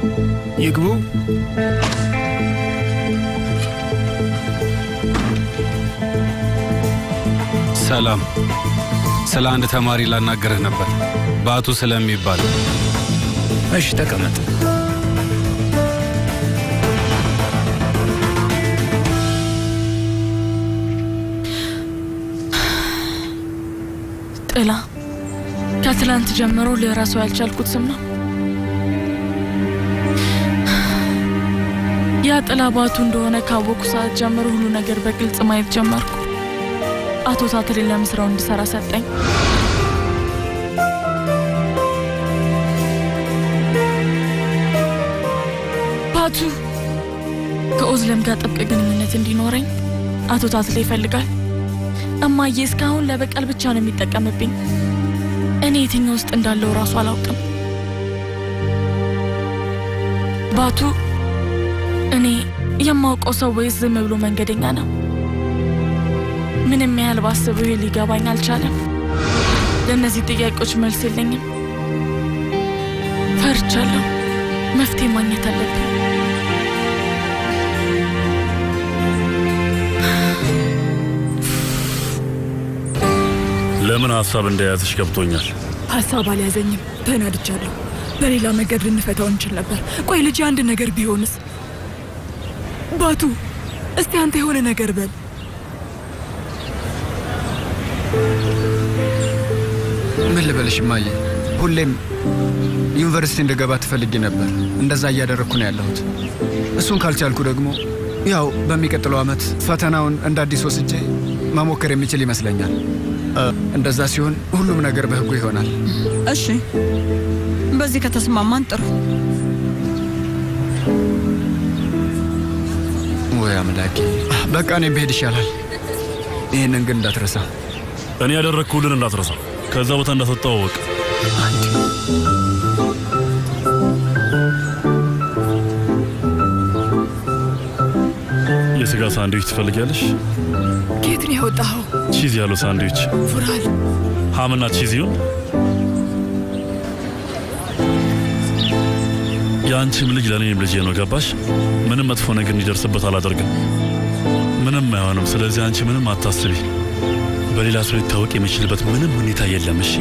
ይግቡ። ሰላም። ስለ አንድ ተማሪ ላናገርህ ነበር፣ ባቱ ስለሚባል። እሺ ተቀመጥ። ጥላ ከትላንት ጀምሮ ልረሳው ያልቻልኩት ስም ነው። ያ ጥላ ባቱ እንደሆነ ካወቁ ሰዓት ጀምሮ ሁሉ ነገር በግልጽ ማየት ጀመርኩ። አቶ ታትሌ ለምስራው እንድሰራ ሰጠኝ። ባቱ ከኦዝለም ጋር ጥብቅ ግንኙነት እንዲኖረኝ አቶ ታትሌ ይፈልጋል። እማዬ እስካሁን ለበቀል ብቻ ነው የሚጠቀምብኝ። እኔ የትኛው ውስጥ እንዳለው እራሱ አላውቅም። ባቱ እኔ የማውቀው ሰው ወይስ ዝም ብሎ መንገደኛ ነው? ምንም ያህል ባስበው ይህ ሊገባኝ አልቻለም። ለእነዚህ ጥያቄዎች መልስ የለኝም። ፈርቻለሁ። መፍትሄ ማግኘት አለብኝ። ለምን ሀሳብ እንደያዝሽ ገብቶኛል። ሀሳብ አልያዘኝም። ተናድቻለሁ። በሌላ መንገድ ልንፈታው እንችል ነበር። ቆይ ልጅ አንድ ነገር ቢሆንስ? ባቱ እስቲ አንተ የሆነ ነገር በል። ምን ልበልሽ እማዬ፣ ሁሌም ዩኒቨርሲቲ እንደገባ ትፈልጊ ነበር። እንደዛ እያደረግኩ ነው ያለሁት። እሱን ካልቻልኩ ደግሞ ያው በሚቀጥለው ዓመት ፈተናውን እንደ አዲስ ወስጄ መሞከር የሚችል ይመስለኛል። እ፣ እንደዛ ሲሆን ሁሉም ነገር በህጉ ይሆናል። እሺ፣ በዚህ ከተስማማን ጥሩ። ወይ አምላኬ፣ በቃ እኔም ብሄድ ይሻላል። ይህንን ግን እንዳትረሳ። እኔ ያደረግኩልን እንዳትረሳ። ከዛ ቦታ እንዳትወጣው እወቅ። የስጋ ሳንድዊች ትፈልጊያለሽ? ከየት ነው ያወጣኸው? ቺዝ ያለው ሳንድዊች ፉራል ሃምና ቺዝ ይሁን። የአንቺም ልጅ ለእኔም ልጄ ነው። ገባሽ? ምንም መጥፎ ነገር እንዲደርስበት አላደርግም። ምንም አይሆንም። ስለዚህ አንቺ ምንም አታስቢ። በሌላ ሰው ሊታወቅ የሚችልበት ምንም ሁኔታ የለም። እሺ?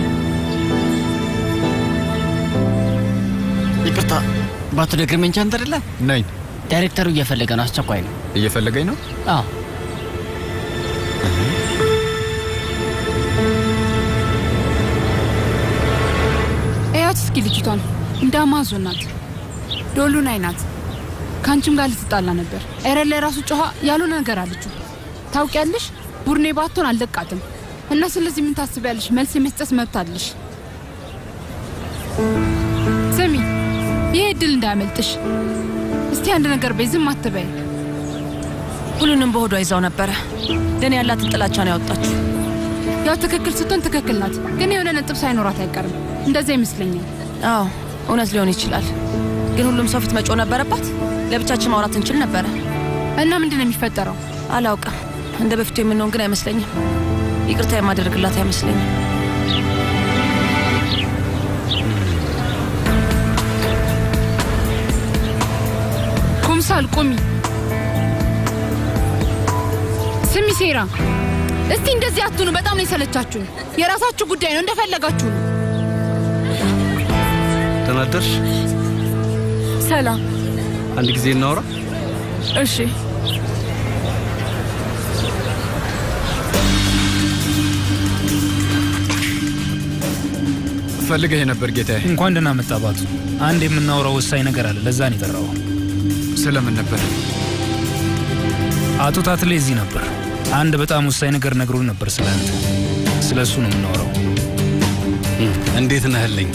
ይቅርታ፣ ባቱ ደግርመኝ አንተ አይደለም? ነኝ። ዳይሬክተሩ እየፈለገ ነው። አስቸኳይ ነው። እየፈለገኝ ነው? አዎ። እያት እስኪ ልጅቷን እንደ አማዞን ናት። ዶሉን አይናት ከአንቺም ጋር ልትጣላ ነበር። ኤረን ላይ ራሱ ጮኋ ያልሆነ ነገር አለችው። ታውቂያለሽ፣ ቡርኔ ባቶን አልለቃትም እና ስለዚህ ምን ታስቢያለሽ? መልስ የመስጠት መብት አለሽ። ስሚ፣ ይህ እድል እንዳያመልጥሽ። እስቲ አንድ ነገር በይ፣ ዝም አትበይ። ሁሉንም በሆዷ ይዛው ነበረ። ለእኔ ያላትን ጥላቻ ነው ያወጣችው። ያው ትክክል ስትሆን ትክክል ናት፣ ግን የሆነ ነጥብ ሳይኖራት አይቀርም። እንደዛ ይመስለኛል። አዎ እውነት ሊሆን ይችላል፣ ግን ሁሉም ሰው ፊት መጮህ ነበረባት። ለብቻችን ማውራት እንችል ነበረ። እና ምንድን ነው የሚፈጠረው? አላውቅም። እንደ በፊቱ የምንሆን ግን አይመስለኝም። ይቅርታ የማደርግላት አይመስለኝም። ኩምሳል ቁሚ። ስሚ ሴራ፣ እስቲ እንደዚህ አትሁኑ። በጣም ነው የሰለቻችሁኝ። የራሳችሁ ጉዳይ ነው፣ እንደፈለጋችሁ ነው። ተናደርሽ? ሰላም። አንድ ጊዜ እናውራ። እሺ። ፈልገህ ነበር ጌታዬ። እንኳን ደህና መጣ ባቱ። አንድ የምናወራው ወሳኝ ነገር አለ። ለዛ ነው የጠራው። ስለምን ነበር? አቶ ታትሌ እዚህ ነበር። አንድ በጣም ወሳኝ ነገር ነግሮን ነበር ስለ አንተ። ስለ እሱ ነው የምናወራው። እንዴት ነህልኝ?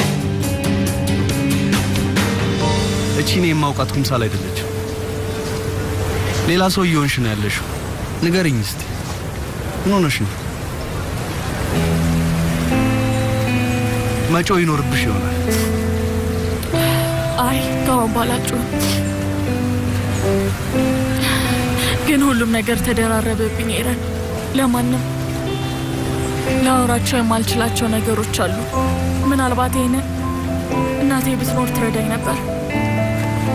እቺ እኔ የማውቃት ኩምሳል አይደለችም። ሌላ ሰው እየሆንሽ ነው ያለሽው። ንገርኝ እስቲ ምን ሆነሽ ነው? መጮህ ይኖርብሽ ይሆናል። አይ ከአሁን በኋላ አልጮህም። ግን ሁሉም ነገር ተደራረበብኝ ኤረን። ለማንም ላወራቸው የማልችላቸው ነገሮች አሉ። ምናልባት ይህንን እናቴ ብትኖር ትረዳኝ ነበር።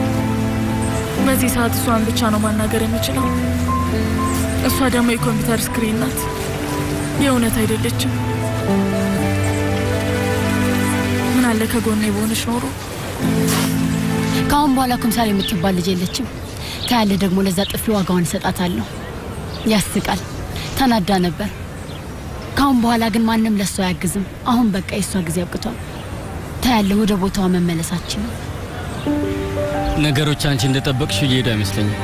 በዚህ ሰዓት እሷን ብቻ ነው ማናገር የምችለው። እሷ ደግሞ የኮምፒውተር ስክሪን ናት፣ የእውነት አይደለችም። ምን አለ ከጎኔ በሆነች ኖሮ። ከአሁን በኋላ ኩምሳል የምትባል ልጅ የለችም። ታያለ ደግሞ ለዛ ጥፊ ዋጋውን እሰጣታለሁ። ያስቃል። ተናዳ ነበር። ከአሁን በኋላ ግን ማንም ለእሷ አያግዝም። አሁን በቃ የእሷ ጊዜ አብቅቷል። ታያለ ወደ ቦታዋ መመለሳችን ነው። ነገሮች አንቺ እንደጠበቅሽ እየሄዱ አይመስለኝም።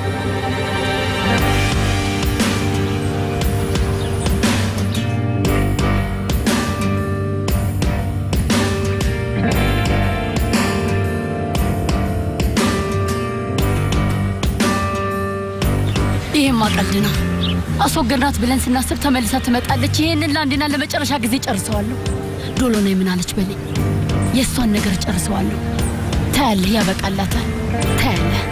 ይሄማ ቀልድ ነው። አስወገድናት ብለን ስናስብ ተመልሳ ትመጣለች። ይሄንን ለአንዴና ለመጨረሻ ጊዜ ጨርሰዋለሁ። ዶሎ ነው የምናለች በለኝ። የእሷን ነገር ጨርሰዋለሁ። ታያለህ፣ ያበቃላታል። ታያለህ።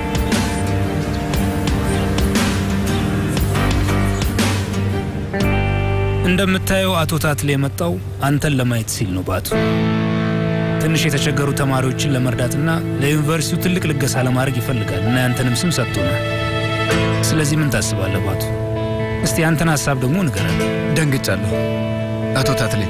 እንደምታየው አቶ ታትሌ የመጣው አንተን ለማየት ሲል ነው። ባቱ ትንሽ የተቸገሩ ተማሪዎችን ለመርዳትና ለዩኒቨርሲቲው ትልቅ ልገሳ ለማድረግ ይፈልጋል እና ያንተንም ስም ሰጥቶናል። ስለዚህ ምን ታስባለህ ባቱ? እስቲ ያንተን ሀሳብ ደግሞ ንገረን። ደንግጫለሁ አቶ ታትሌ።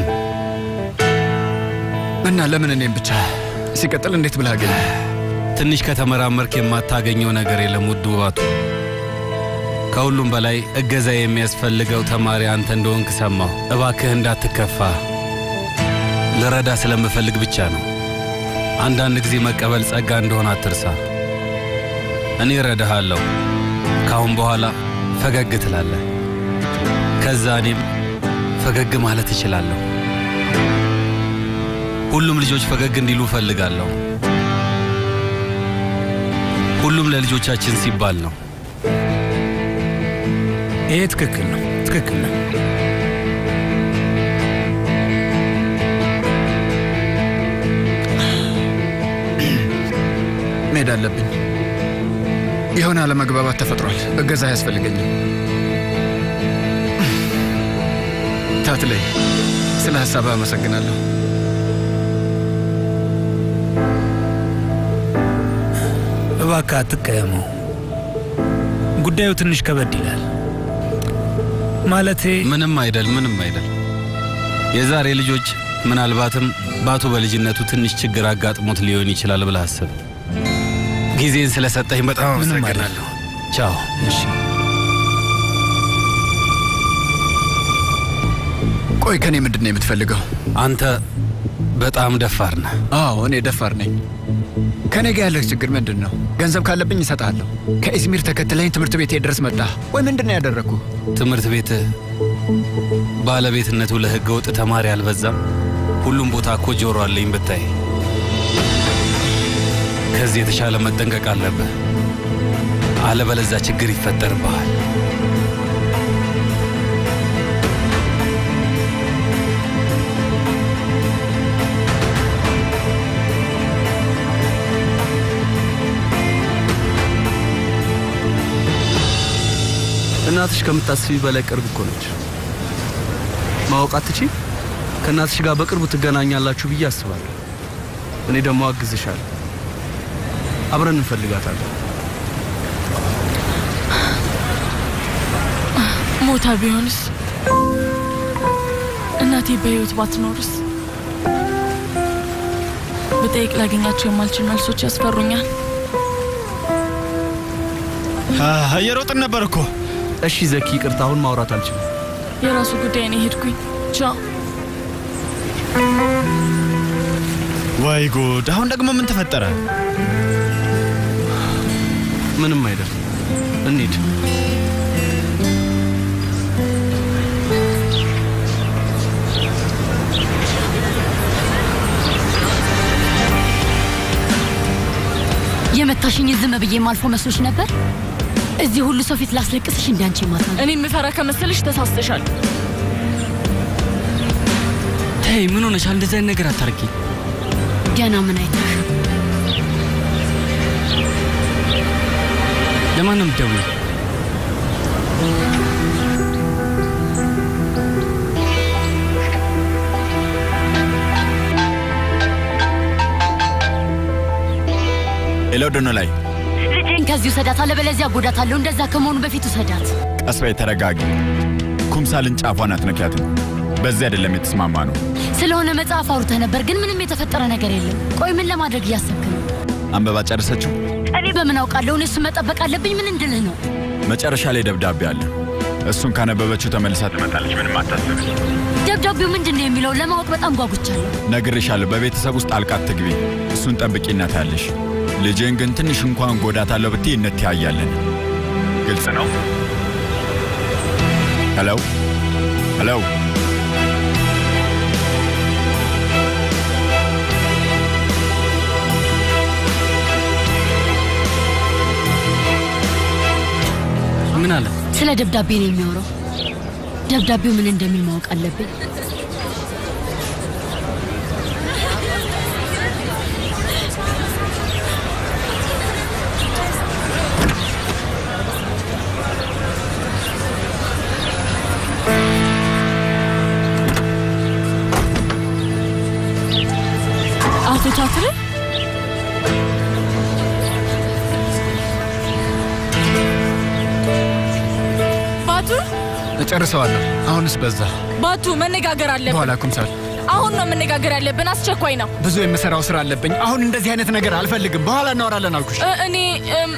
እና ለምን እኔም ብቻ? ሲቀጥል እንዴት ብለህ አገኘ? ትንሽ ከተመራመርክ የማታገኘው ነገር የለም ውዱ ባቱ። ከሁሉም በላይ እገዛ የሚያስፈልገው ተማሪ አንተ እንደሆንክ ሰማሁ። እባክህ እንዳትከፋ፣ ልረዳ ስለምፈልግ ብቻ ነው። አንዳንድ ጊዜ መቀበል ጸጋ እንደሆነ አትርሳ። እኔ እረዳሃለሁ። ከአሁን በኋላ ፈገግ ትላለህ። ከዛ እኔም ፈገግ ማለት እችላለሁ። ሁሉም ልጆች ፈገግ እንዲሉ እፈልጋለሁ። ሁሉም ለልጆቻችን ሲባል ነው። ይሄ ትክክል ነው፣ ትክክል ነው። መሄድ አለብኝ። የሆነ አለመግባባት ተፈጥሯል። እገዛ አያስፈልገኝም። ታትሌ፣ ስለ ሀሳብ አመሰግናለሁ። እባክህ አትቀየመው። ጉዳዩ ትንሽ ከበድ ይላል። ማለቴ ምንም አይደል፣ ምንም አይደል። የዛሬ ልጆች ምናልባትም ባቱ በልጅነቱ ትንሽ ችግር አጋጥሞት ሊሆን ይችላል ብለህ አስብ። ጊዜን ስለሰጠኝ በጣም ምንም አመሰግናለሁ። ቻው። እሺ። ቆይ ከኔ ምንድን ነው የምትፈልገው? አንተ በጣም ደፋር ነህ። አዎ እኔ ደፋር ነኝ። ከኔ ጋር ያለህ ችግር ምንድን ነው? ገንዘብ ካለብኝ እሰጥሃለሁ። ከኢዝሚር ተከትለኝ ትምህርት ቤቴ ድረስ መጣህ ወይ? ምንድን ነው ያደረግኩ? ትምህርት ቤትህ ባለቤትነቱ ለህገ ወጥ ተማሪ አልበዛም? ሁሉም ቦታ እኮ ጆሮ አለኝ ብታይ። ከዚህ የተሻለ መጠንቀቅ አለብህ፣ አለበለዛ ችግር ይፈጠርብሃል። እናትሽ ከምታስቢ በላይ ቅርብ እኮ ነች። ማወቅ አትችይ? ከእናትሽ ጋር በቅርቡ ትገናኛላችሁ ብዬ አስባለሁ። እኔ ደግሞ አግዝሻለሁ። አብረን እንፈልጋታለን። ሞታ ቢሆንስ? እናቴ በህይወት ባትኖርስ? ብጠይቅ ላገኛቸው የማልችል መልሶች ያስፈሩኛል። እየሮጥን ነበር እኮ። እሺ ዘኪ፣ ይቅርታ፣ አሁን ማውራት አልችልም። የራሱ ጉዳይ ነው። ሄድኩኝ። ቻው። ወይ ጉድ! አሁን ደግሞ ምን ተፈጠረ? ምንም አይደል። እንሂድ። የመታሽኝ ዝም ብዬ ማልፎ መስሎሽ ነበር? እዚህ ሁሉ ሰው ፊት ላስለቅስሽ እንዳንቺ ማታ እኔ የምፈራ ከመሰልሽ ተሳስተሻል። ተይ፣ ምን ሆነሻል? እንደዚህ አይነት ነገር አታርጊ። ገና ምን አይተሽ? ለማንም ደውይ። ሄሎ፣ ዶኖ ላይ ልጄን ከዚህ ውሰዳት፣ አለበለዚያ ጎዳታለሁ። እንደዛ ከመሆኑ በፊት ውሰዳት። ቀስ በይ ተረጋጊ። ኩምሳልን ጫፏን አትነኪያትም። በዚህ አይደለም የተስማማ ነው። ስለሆነ መጽሐፍ አውርተህ ነበር፣ ግን ምንም የተፈጠረ ነገር የለም። ቆይ ምን ለማድረግ እያሰብክ ነው? አንበባ ጨረሰችው? እኔ በምን አውቃለሁ? እኔ እሱን መጠበቅ አለብኝ። ምን እንድልህ ነው? መጨረሻ ላይ ደብዳቤ አለ። እሱን ካነበበችው ተመልሳ ትመጣለች። ምንም አታስብ። ደብዳቤው ምንድን ነው የሚለው ለማወቅ በጣም ጓጉቻለሁ። ነግሬሻለሁ። በቤተሰብ ውስጥ ጣልቃ አትግቢ። እሱን ጠብቂና ታያለሽ። ልጄን ግን ትንሽ እንኳን ጎዳታለሁ ብትይ እንተያያለን። ግልጽ ነው? ሄሎ ሄሎ ምን አለ? ስለ ደብዳቤ ነው የሚያወራው። ደብዳቤው ምን እንደሚል ማወቅ አለብኝ። አቶ ቻትሬ ባቱ እጨርሰዋለሁ። አሁንስ በዛ። ባቱ መነጋገር አለብን። በኋላ ኩምሳል፣ አሁን ነው መነጋገር ያለብን። አስቸኳይ ነው። ብዙ የምሰራው ስራ አለብኝ። አሁን እንደዚህ አይነት ነገር አልፈልግም። በኋላ እናወራለን አልኩሽ። እ- እኔ እም፣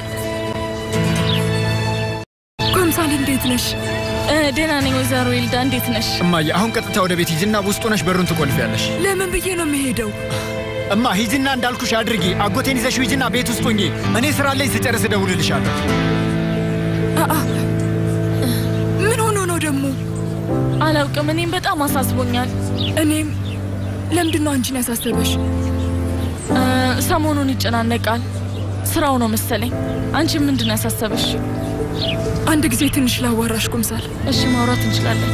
ኩምሳል እንዴት ነሽ? እ፣ ደህና ነኝ ወይዘሮ ይልዳ፣ እንዴት ነሽ? እማዬ፣ አሁን ቀጥታ ወደ ቤት ሂጂና ውስጥ ሆነሽ በሩን ትቆልፊያለሽ። ለምን ብዬ ነው የምሄደው? እማ ሂጂና እንዳልኩሽ አድርጊ። አጎቴን ይዘሽ ሂጂና ቤት ውስጥ ሁኚ። እኔ ስራ ላይ ስጨርስ እደውልልሻለሁ። አአ ምን ሆኖ ነው ደግሞ? አላውቅም። እኔም በጣም አሳስቦኛል። እኔም ለምንድን ነው አንቺን ያሳሰበሽ? እ፣ ሰሞኑን ይጨናነቃል። ስራው ነው መሰለኝ። አንቺ ምንድን ነው ያሳሰበሽ? አንድ ጊዜ ትንሽ ላዋራሽ ኩምሳል። እሺ፣ ማውራት እንችላለን።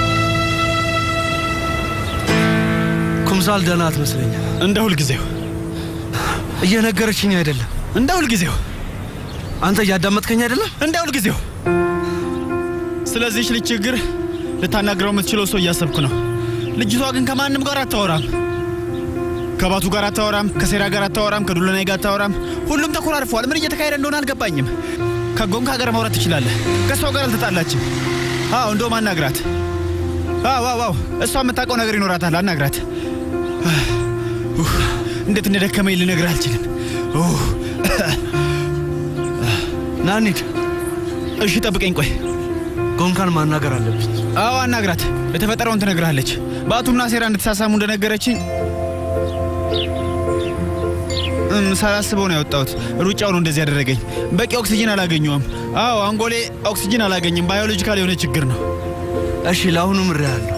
ኩምሳል ደህና አትመስለኝም። እንደ ሁልጊዜው እየነገረችኝ አይደለም። እንደ ሁልጊዜው አንተ እያዳመጥከኝ አይደለም። እንደ ሁልጊዜው ስለዚህች ልጅ ችግር ልታናግረው የምትችለው ሰው እያሰብኩ ነው። ልጅቷ ግን ከማንም ጋር አታወራም። ከባቱ ጋር አታወራም፣ ከሴራ ጋር አታወራም፣ ከዱለናይ ጋር አታወራም። ሁሉም ተኮራርፈዋል። ምን እየተካሄደ እንደሆነ አልገባኝም። ከጎንካ ጋር ማውራት ትችላለህ። ከእሷ ጋር አልተጣላችም። አዎ እንደውም አናግራት። አዎ አዎ አዎ፣ እሷ የምታውቀው ነገር ይኖራታል። አናግራት። ኡፍ፣ እንዴት እንደደከመኝ ልነግርህ አልችልም። ኡፍ። ና እንሂድ። እሺ ጠብቀኝ፣ ቆይ ጎንካን ማናገር አለብኝ። አዎ አናግራት። የተፈጠረውን ትነግርሃለች። በአቱና ሴራ እንድትሳሳሙ እንደነገረችኝ እም፣ ሳላስበው ነው ያወጣሁት። ሩጫው ነው እንደዚህ ያደረገኝ። በቂ ኦክሲጅን አላገኘውም። አዎ አንጎሌ ኦክሲጅን አላገኝም። ባዮሎጂካል የሆነ ችግር ነው። እሺ ለአሁኑ ምሬሃለሁ።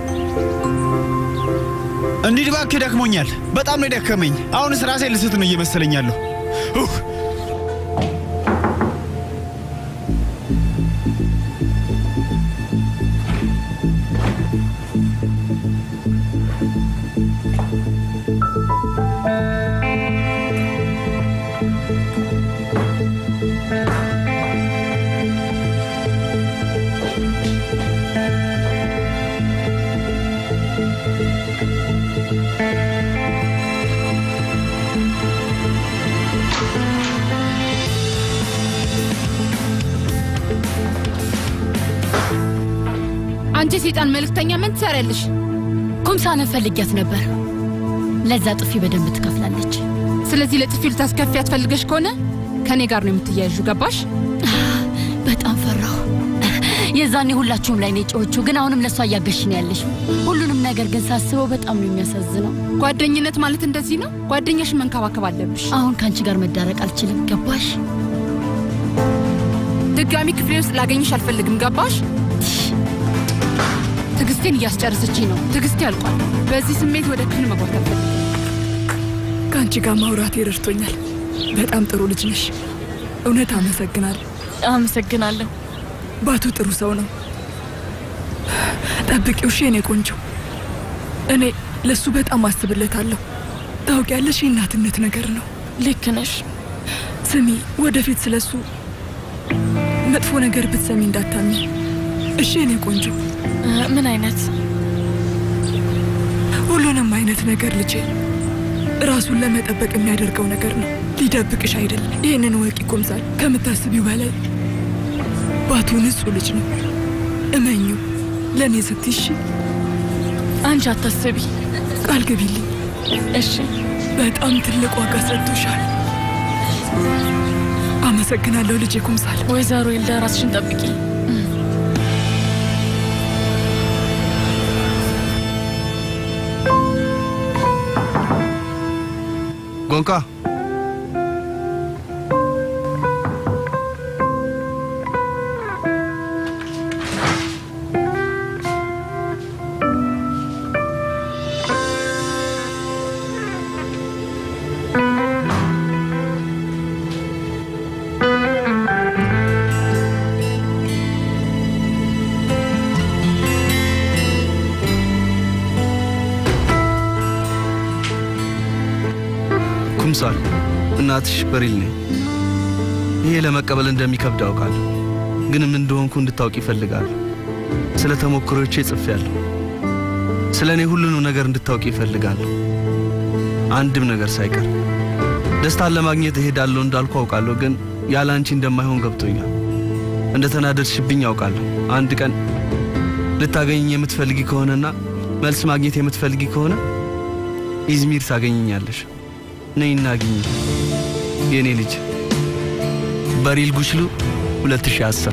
እንዲህ እባክህ ደክሞኛል። በጣም ነው የደከመኝ። አሁንስ ራሴ ልስት ነው እየመሰለኝ ያለሁ። ኡፍ። አንቺ ሴጣን መልእክተኛ ምን ትሰሪያለሽ? ኩምሳንን ፈልጊያት ነበር። ለዛ ጥፊ በደንብ ትከፍላለች። ስለዚህ ለጥፊ ልታስከፊያት ፈልገሽ ከሆነ ከኔ ጋር ነው የምትያያዡ። ገባሽ? በጣም ፈራሁ። የዛኔ ሁላችሁም ላይ ነው የጮኸችው፣ ግን አሁንም ለእሷ እያገሽ ነው ያለሽው። ሁሉንም ነገር ግን ሳስበው በጣም ነው የሚያሳዝነው። ጓደኝነት ማለት እንደዚህ ነው። ጓደኛሽን መንከባከብ አለብሽ። አሁን ከአንቺ ጋር መዳረቅ አልችልም። ገባሽ? ድጋሚ ክፍሌ ውስጥ ላገኝሽ አልፈልግም። ገባሽ? ትዕግስቴን እያስጨረሰችኝ ነው። ትዕግስቴ ያልቋል። በዚህ ስሜት ወደ ክፍል መግባት አልፈልግም። ከአንቺ ጋር ማውራት ይረድቶኛል። በጣም ጥሩ ልጅ ነሽ። እውነት አመሰግናለሁ። አመሰግናለሁ። ባቱ ጥሩ ሰው ነው። ጠብቂው እሺ፣ የኔ ቆንጆ። እኔ ለሱ በጣም አስብለታለሁ። ታውቂያለሽ፣ የእናትነት ነገር ነው። ልክ ነሽ። ስሚ፣ ወደፊት ስለሱ መጥፎ ነገር ብትሰሚ እንዳታሚ እሺ፣ የኔ ቆንጆ። እ፣ ምን አይነት ሁሉንም አይነት ነገር ልጄ ራሱን ለመጠበቅ የሚያደርገው ነገር ነው። ሊደብቅሽ አይደለም። ይህንን ወቂ ኩምሳል፣ ከምታስቢው በላይ ባቱ ንጹህ ልጅ ነው። እመኙ፣ ለእኔ ስትይሽ አንቺ አታስቢ። ቃል ግቢልኝ። እሺ። በጣም ትልቅ ዋጋ ሰጥቶሻል። አመሰግናለሁ ልጄ ኩምሳል። ወይዘሮ ይልዳ ራስሽን ጠብቂ። ጎንቃ ኩምሳል እናትሽ በሪል ነኝ። ይሄ ለመቀበል እንደሚከብድ አውቃለሁ፣ ግን ምን እንደሆንኩ እንድታውቅ ይፈልጋለሁ። ስለ ተሞክሮቼ ጽፌያለሁ። ስለ እኔ ሁሉንም ነገር እንድታውቅ ይፈልጋለሁ፣ አንድም ነገር ሳይቀር። ደስታን ለማግኘት እሄዳለሁ እንዳልኩ አውቃለሁ፣ ግን ያለ አንቺ እንደማይሆን ገብቶኛል። እንደ ተናደድሽብኝ አውቃለሁ። አንድ ቀን ልታገኘኝ የምትፈልጊ ከሆነና መልስ ማግኘት የምትፈልጊ ከሆነ ኢዝሚር ታገኘኛለሽ። ነይና አግኝ የእኔ ልጅ። በሪል ጉችሉ 2010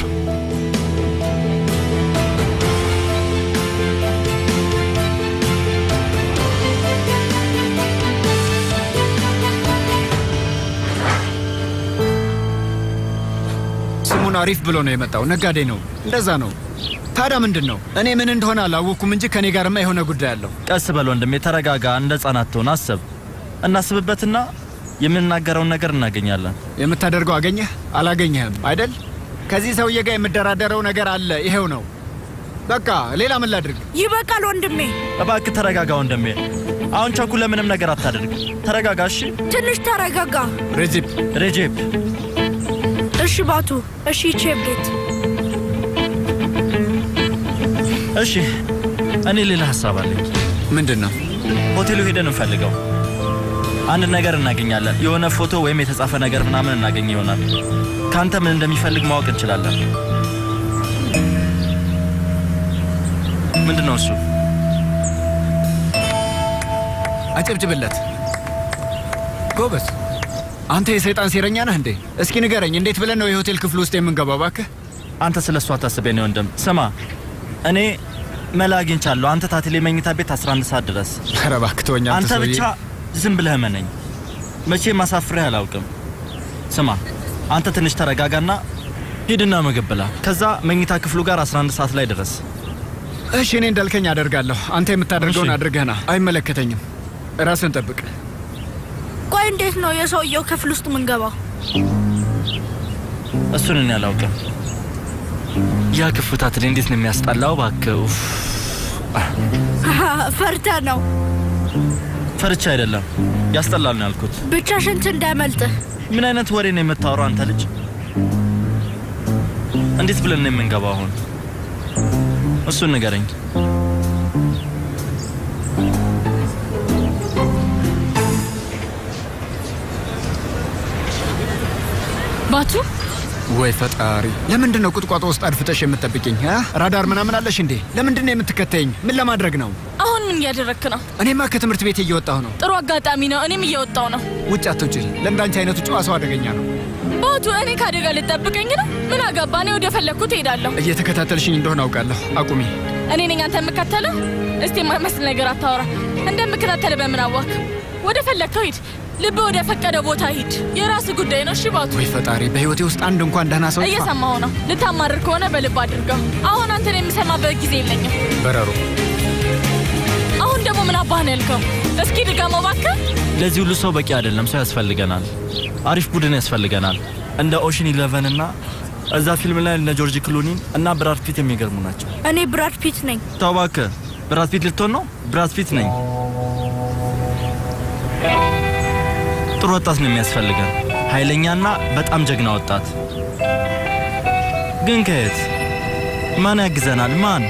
ስሙን አሪፍ ብሎ ነው የመጣው። ነጋዴ ነው፣ እንደዛ ነው። ታዲያ ምንድን ነው? እኔ ምን እንደሆነ አላወቅኩም እንጂ ከእኔ ጋርማ የሆነ ጉዳይ አለው። ቀስ በል ወንድሜ፣ ተረጋጋ። እንደ ህጻናት ትሆን አስብ። እናስብበትና የምንናገረውን ነገር እናገኛለን። የምታደርገው አገኘህ አላገኘህም አይደል? ከዚህ ሰውዬ ጋር የምደራደረው ነገር አለ። ይሄው ነው በቃ። ሌላ ምን ላድርግ? ይበቃል ወንድሜ። እባክህ ተረጋጋ ወንድሜ። አሁን ቸኩለ ምንም ነገር አታደርግ። ተረጋጋ እሺ። ትንሽ ተረጋጋ። ሬጂፕ ሬጄፕ። እሺ ባቱ። እሺ ቼብጌት። እሺ እኔ ሌላ ሀሳብ አለኝ። ምንድን ነው? ሆቴሉ ሄደን እንፈልገው። አንድ ነገር እናገኛለን። የሆነ ፎቶ ወይም የተጻፈ ነገር ምናምን እናገኝ ይሆናል። ከአንተ ምን እንደሚፈልግ ማወቅ እንችላለን። ምንድን ነው እሱ? አጨብጭብለት። ጎበዝ። አንተ የሰይጣን ሴረኛ ነህ እንዴ? እስኪ ንገረኝ፣ እንዴት ብለን ነው የሆቴል ክፍል ውስጥ የምንገባው? እባክህ አንተ ስለ እሱ አታስቤ ነው ወንድም። ስማ እኔ መላ አግኝቻለሁ። አንተ ታትሌ መኝታ ቤት 11 ሰዓት ድረስ። ኧረ እባክህ ተወኝ አንተ አንተ ሰውዬ። ብቻ ዝም ብለህ መነኝ። መቼም አሳፍሬህ አላውቅም። ስማ አንተ ትንሽ ተረጋጋና ሂድና ምግብ ብላ። ከዛ መኝታ ክፍሉ ጋር 11 ሰዓት ላይ ድረስ። እሺ እኔ እንዳልከኝ አደርጋለሁ። አንተ የምታደርገውን እሺ። አድርገህና አይመለከተኝም። ራስን ጠብቅ። ቆይ እንዴት ነው የሰውየው ክፍል ውስጥ ምንገባው? እሱን እኔ አላውቅም። ያ ክፉ ታትሌ እንዴት ነው የሚያስጠላው! እባክህ ኡፍ። ፈርተ ነው። ፈርቻ አይደለም ያስጠላል ነው ያልኩት። ብቻ ሽንት እንዳያመልጥህ። ምን አይነት ወሬ ነው የምታወራው አንተ ልጅ? እንዴት ብለን ነው የምንገባው አሁን? እሱን ንገረኝ። ባቱ ወይ ፈጣሪ! ለምንድን ነው ቁጥቋጦ ውስጥ አድፍጠሽ የምትጠብቅኝ? አ? ራዳር ምናምን አለሽ እንዴ? ለምንድን ነው የምትከተይኝ? ምን ለማድረግ ነው? አሁን ምን እያደረግክ ነው? እኔማ ከትምህርት ቤት እየወጣሁ ነው። ጥሩ አጋጣሚ ነው። እኔም እየወጣው ነው። ውጭ አትውጪ። ለእንዳንቺ አይነቱ ጨዋ ሰው አደገኛ ነው። ባቱ እኔ ከአደጋ ልጠብቀኝ ነው? ምን አጋባ? እኔ ወደ ፈለግኩት እሄዳለሁ። እየተከታተልሽኝ እንደሆነ አውቃለሁ። አቁሚ። እኔ ነኝ አንተ የምከተለው? እስቲ የማይመስል ነገር አታወራ። እንደምከታተል በምን አዋክ? ወደ ፈለግከው ሂድ። ልብ ወደ ፈቀደ ቦታ ሂድ። የራስ ጉዳይ ነው። እሺ ባቱ። ወይ ፈጣሪ! በህይወቴ ውስጥ አንድ እንኳን ደህና ሰው ይጥፋ። እየሰማሁ ነው። ልታማርር ከሆነ በልብ አድርገው። አሁን አንተን የሚሰማበት ጊዜ የለኝም። በረሮ አሁን ደግሞ ምን አባህ ነው ያልከው? እስኪ ድገመው እባክህ። ለዚህ ሁሉ ሰው በቂ አይደለም። ሰው ያስፈልገናል። አሪፍ ቡድን ያስፈልገናል። እንደ ኦሽን ኢለቨን እና እዛ ፊልም ላይ እነ ጆርጅ ክሉኒን እና ብራድ ፒት የሚገርሙ ናቸው። እኔ ብራድ ፒት ነኝ። ተው እባክህ። ብራድ ፒት ልትሆን ነው? ብራድ ፒት ነኝ። ጥሩ ወጣት ነው የሚያስፈልገን፣ ኃይለኛና በጣም ጀግና ወጣት። ግን ከየት ማን ያግዘናል? ማን?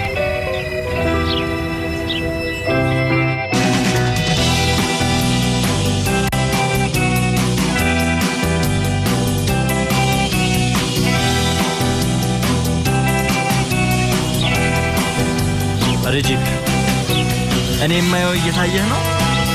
ሬጂፕ፣ እኔ የማየው እየታየህ ነው።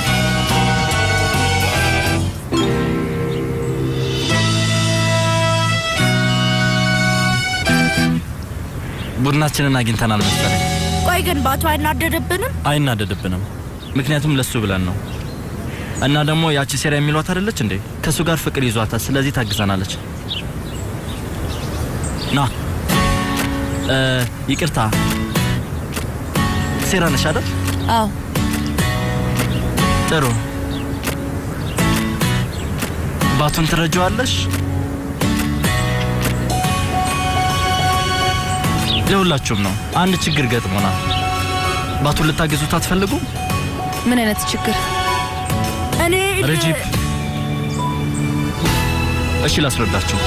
ቡድናችንን አግኝተናል መሰለኝ። ቆይ ግን ባቱ አይናደድብንም? አይናደድብንም፣ ምክንያቱም ለሱ ብለን ነው። እና ደግሞ ያቺ ሴራ የሚሏት አይደለች እንዴ? ከእሱ ጋር ፍቅር ይዟታል። ስለዚህ ታግዘናለች። ና እ፣ ይቅርታ ሴራ ነሽ አይደል? አዎ ጥሩ። ባቱን ትረጀዋለሽ? ለሁላችሁም ነው። አንድ ችግር ገጥሞናል። ባቱን ልታግዙት አትፈልጉም? ምን አይነት ችግር? እኔ ረጂብ፣ እሺ ላስረዳችሁ።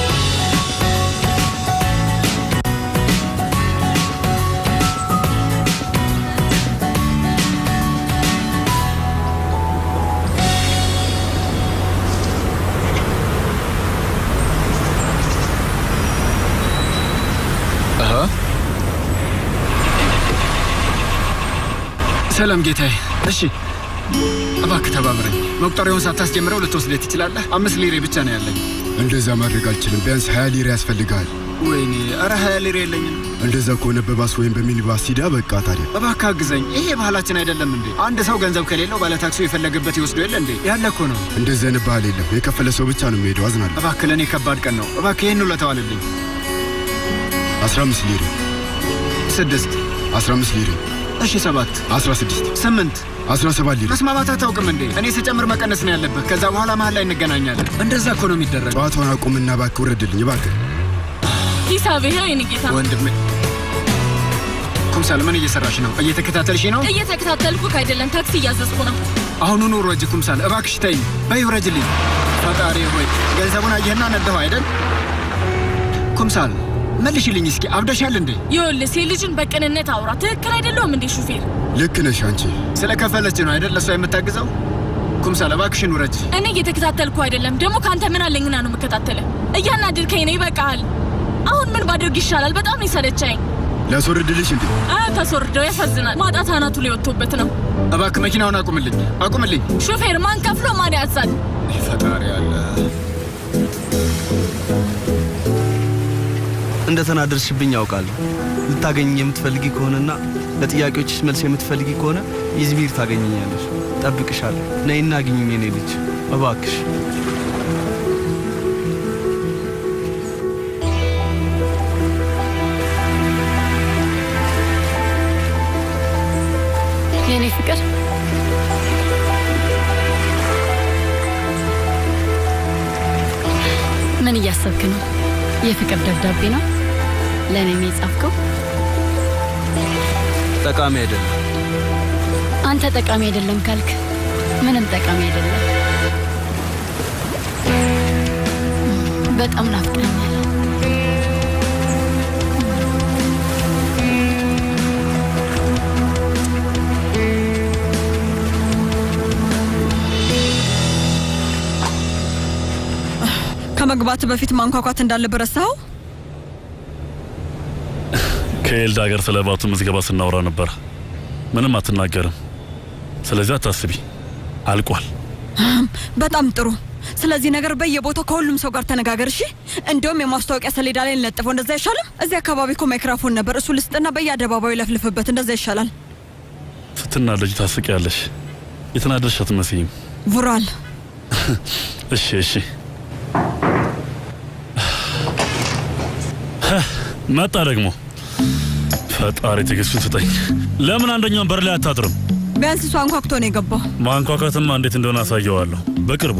ሰላም ጌታዬ። እሺ እባክህ ተባብረኝ። መቁጠሪያውን ሳታስጀምረው ልትወስደኝ ትችላለህ? አምስት ሊሬ ብቻ ነው ያለኝ። እንደዛ ማድረግ አልችልም። ቢያንስ ሀያ ሊሬ ያስፈልግሃል። ወይኔ፣ ኧረ ሀያ ሊሬ የለኝም። እንደዛ ከሆነ በባስ ወይም በሚኒባስ ሂዳ። በቃ ታዲያ እባክህ አግዘኝ። ይሄ ባህላችን አይደለም እንዴ? አንድ ሰው ገንዘብ ከሌለው ባለታክሱ የፈለገበት ይወስዶ የለ እንዴ? ያለ እኮ ነው። እንደዚህ አይነት ባህል የለም። የከፈለ ሰው ብቻ ነው የሚሄደው። አዝናለሁ። እባክህ ለእኔ ከባድ ቀን ነው። እባክህ ይህን ውለታ ዋልልኝ። አስራ አምስት ሊሬ፣ ስድስት አስራ አምስት ሊሬ፣ እሺ ሰባት አስራ ስድስት ስምንት አስራ ሰባት ሊሬ። መስማማት አታውቅም እንዴ? እኔ ስጨምር መቀነስ ነው ያለብህ። ከዛ በኋላ መሀል ላይ እንገናኛለን። እንደዛ እኮ ነው የሚደረግ። ጨዋታውን አቁምና እባክህ ውረድልኝ እባክህ። ሂሳብ ይኸው የኔ ጌታ። ወንድሜ ኩምሳል ምን እየሰራሽ ነው? እየተከታተልሽ ነው? እየተከታተልኩህ አይደለም፣ ታክሲ እያዘዝኩ ነው። አሁኑኑ ውረጅ ኩምሳል፣ እባክሽ ተይኝ። በይ ውረጅልኝ። ፈጣሪ ሆይ ገንዘቡን አየህና ነደኸው አይደል? ኩምሳል መልሽልኝ እስኪ። አብደሻል እንዴ? ይኸውልህ ሴት ልጅን በቅንነት አውራ። ትክክል አይደለሁም እንዴ ሹፌር? ልክ ነሽ አንቺ። ስለከፈለች ነው አይደል ለእሷ የምታግዘው? ኩምሳል እባክሽን ውረጅ። እኔ እየተከታተልኩ አይደለም። ደግሞ ከአንተ ምን አለኝና ነው የምከታተልህ? እያናደድከኝ ነው። ይበቃሃል። አሁን ምን ባደርግ ይሻላል? በጣም ነው የሰለቸኝ። ላስወርድልሽ እንዴ? አ ታስወርደው። ያሳዝናል። ማጣት አናቱ ላይ ወጥቶበት ነው። እባክህ መኪናውን አቁምልኝ፣ አቁምልኝ። ሹፌር ማን ከፍሎ ማን ያዛል? ፈጣሪ አለ። እንደ ተናደርሽብኝ ያውቃለሁ። ልታገኝ የምትፈልጊ ከሆነና ለጥያቄዎችሽ መልስ የምትፈልጊ ከሆነ ኢዝሚር ታገኘኛለሽ። ጠብቅሻለሁ። ነይና አግኝኝ የኔ ልጅ እባክሽ። የኔ ፍቅር ምን እያሰብክ ነው? የፍቅር ደብዳቤ ነው ለእኔ ነው የጻፍከው? ጠቃሚ አይደለም። አንተ ጠቃሚ አይደለም ካልክ ምንም ጠቃሚ አይደለም። በጣም ናፍቀኛል። ከመግባት በፊት ማንኳኳት እንዳለበት ረሳኸው? ከኤልዳ ጋር ስለ ባቱ ምዝገባ ስናወራ ነበር። ምንም አትናገርም። ስለዚህ አታስቢ፣ አልቋል። በጣም ጥሩ። ስለዚህ ነገር በየቦታው ከሁሉም ሰው ጋር ተነጋገር። እሺ። እንዲሁም የማስታወቂያ ሰሌዳ ላይ እንለጥፈው። እንደዛ አይሻልም? እዚህ አካባቢ እኮ ማይክራፎን ነበር። እሱ ልስጥና በየአደባባዩ ለፍልፍበት። እንደዛ ይሻላል። ስትናደጅ ታስቂያለሽ። የተናደድሽ አትመስይም። ቡራል እሺ እሺ። መጣ ደግሞ። ፈጣሪ ትዕግስቱን ስጠኝ። ለምን አንደኛውን በር ላይ አታጥርም? ቢያንስ እሱ አንኳኩቶ ነው የገባው። ማንኳኳትማ እንዴት እንደሆነ አሳየዋለሁ በቅርቡ።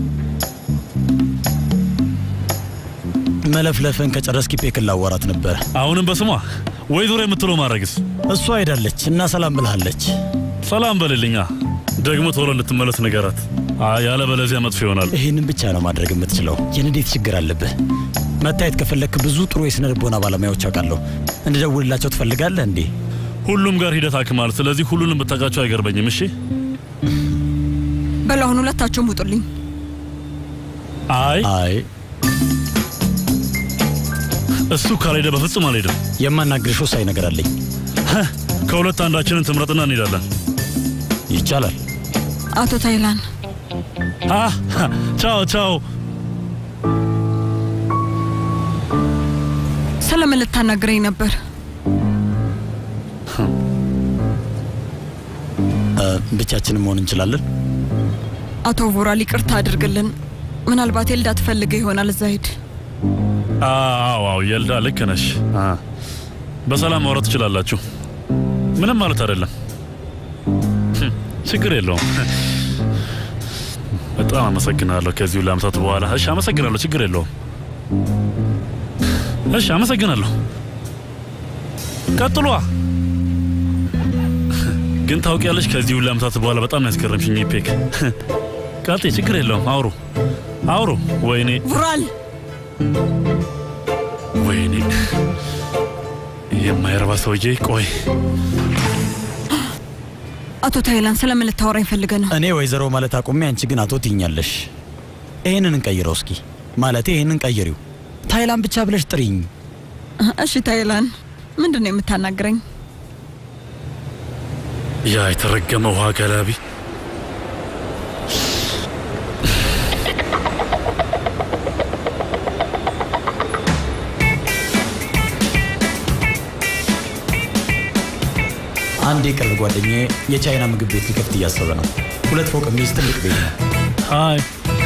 መለፍለፍን ከጨረስኪ ፔክን ላዋራት ነበር። አሁንም በስሟ ወይ ዙሪያ የምትለው ማድረግስ? እሷ ሄዳለች እና ሰላም ብልሃለች። ሰላም በልልኛ። ደግሞ ቶሎ እንድትመለስ ንገራት፣ ያለበለዚያ መጥፎ ይሆናል። ይህንን ብቻ ነው ማድረግ የምትችለው። የንዴት ችግር አለብህ። መታየት ከፈለክ ብዙ ጥሩ የስነ ልቦና ባለሙያዎች አውቃለሁ። እንድደውልላቸው ትፈልጋለህ እንዴ? ሁሉም ጋር ሂደት አክማል። ስለዚህ ሁሉንም ብታውቃቸው አይገርመኝም። እሺ በል አሁን ሁለታችሁም ውጡልኝ። አይ አይ እሱ ካልሄደ በፍጹም አልሄድም። የማናግርሽ ወሳኝ ነገር አለኝ። ከሁለት አንዳችንን ትምረጥና እንሄዳለን። ይቻላል። አቶ ታይላን አ ቻው ቻው። ስለምን ልታናግረኝ ነበር? እ፣ ብቻችንን መሆን እንችላለን። አቶ ቮራል ይቅርታ አድርግልን። ምናልባት ኤልዳ ትፈልገ ይሆናል። እዛ ሂድ። አዎ አዎ፣ የልዳ ልክ ነሽ። አ፣ በሰላም ማውራት ትችላላችሁ። ምንም ማለት አይደለም። ህም፣ ችግር የለውም። በጣም አመሰግናለሁ። ከዚህ ሁሉ ዓመታት በኋላ እሺ፣ አመሰግናለሁ። ችግር የለውም። እሺ፣ አመሰግናለሁ። ቀጥሏ። ግን ታውቂያለሽ፣ ከዚህ ሁሉ ዓመታት በኋላ በጣም ነው ያስገረምሽኝ ፔክ። ቀጥይ፣ ችግር የለውም። አውሩ አውሩ። ወይኔ ቮራል ወይኔ የማይረባ ሰውዬ። ቆይ አቶ ታይላን ስለምን ልታወራኝ ፈልገ ነው? እኔ ወይዘሮ ማለት አቁሜ፣ አንቺ ግን አቶ ትይኛለሽ። ይህንን እንቀይረው እስኪ። ማለቴ ይህንን ቀይሪው። ታይላን ብቻ ብለሽ ጥሪኝ። እሺ ታይላን፣ ምንድን ነው የምታናግረኝ? ያ የተረገመ ውሃ ገላቢ አንድ የቅርብ ጓደኛዬ የቻይና ምግብ ቤት ሊከፍት እያሰበ ነው። ሁለት ፎቅ የሚይዝ ትልቅ ቤት ነው። ሀይ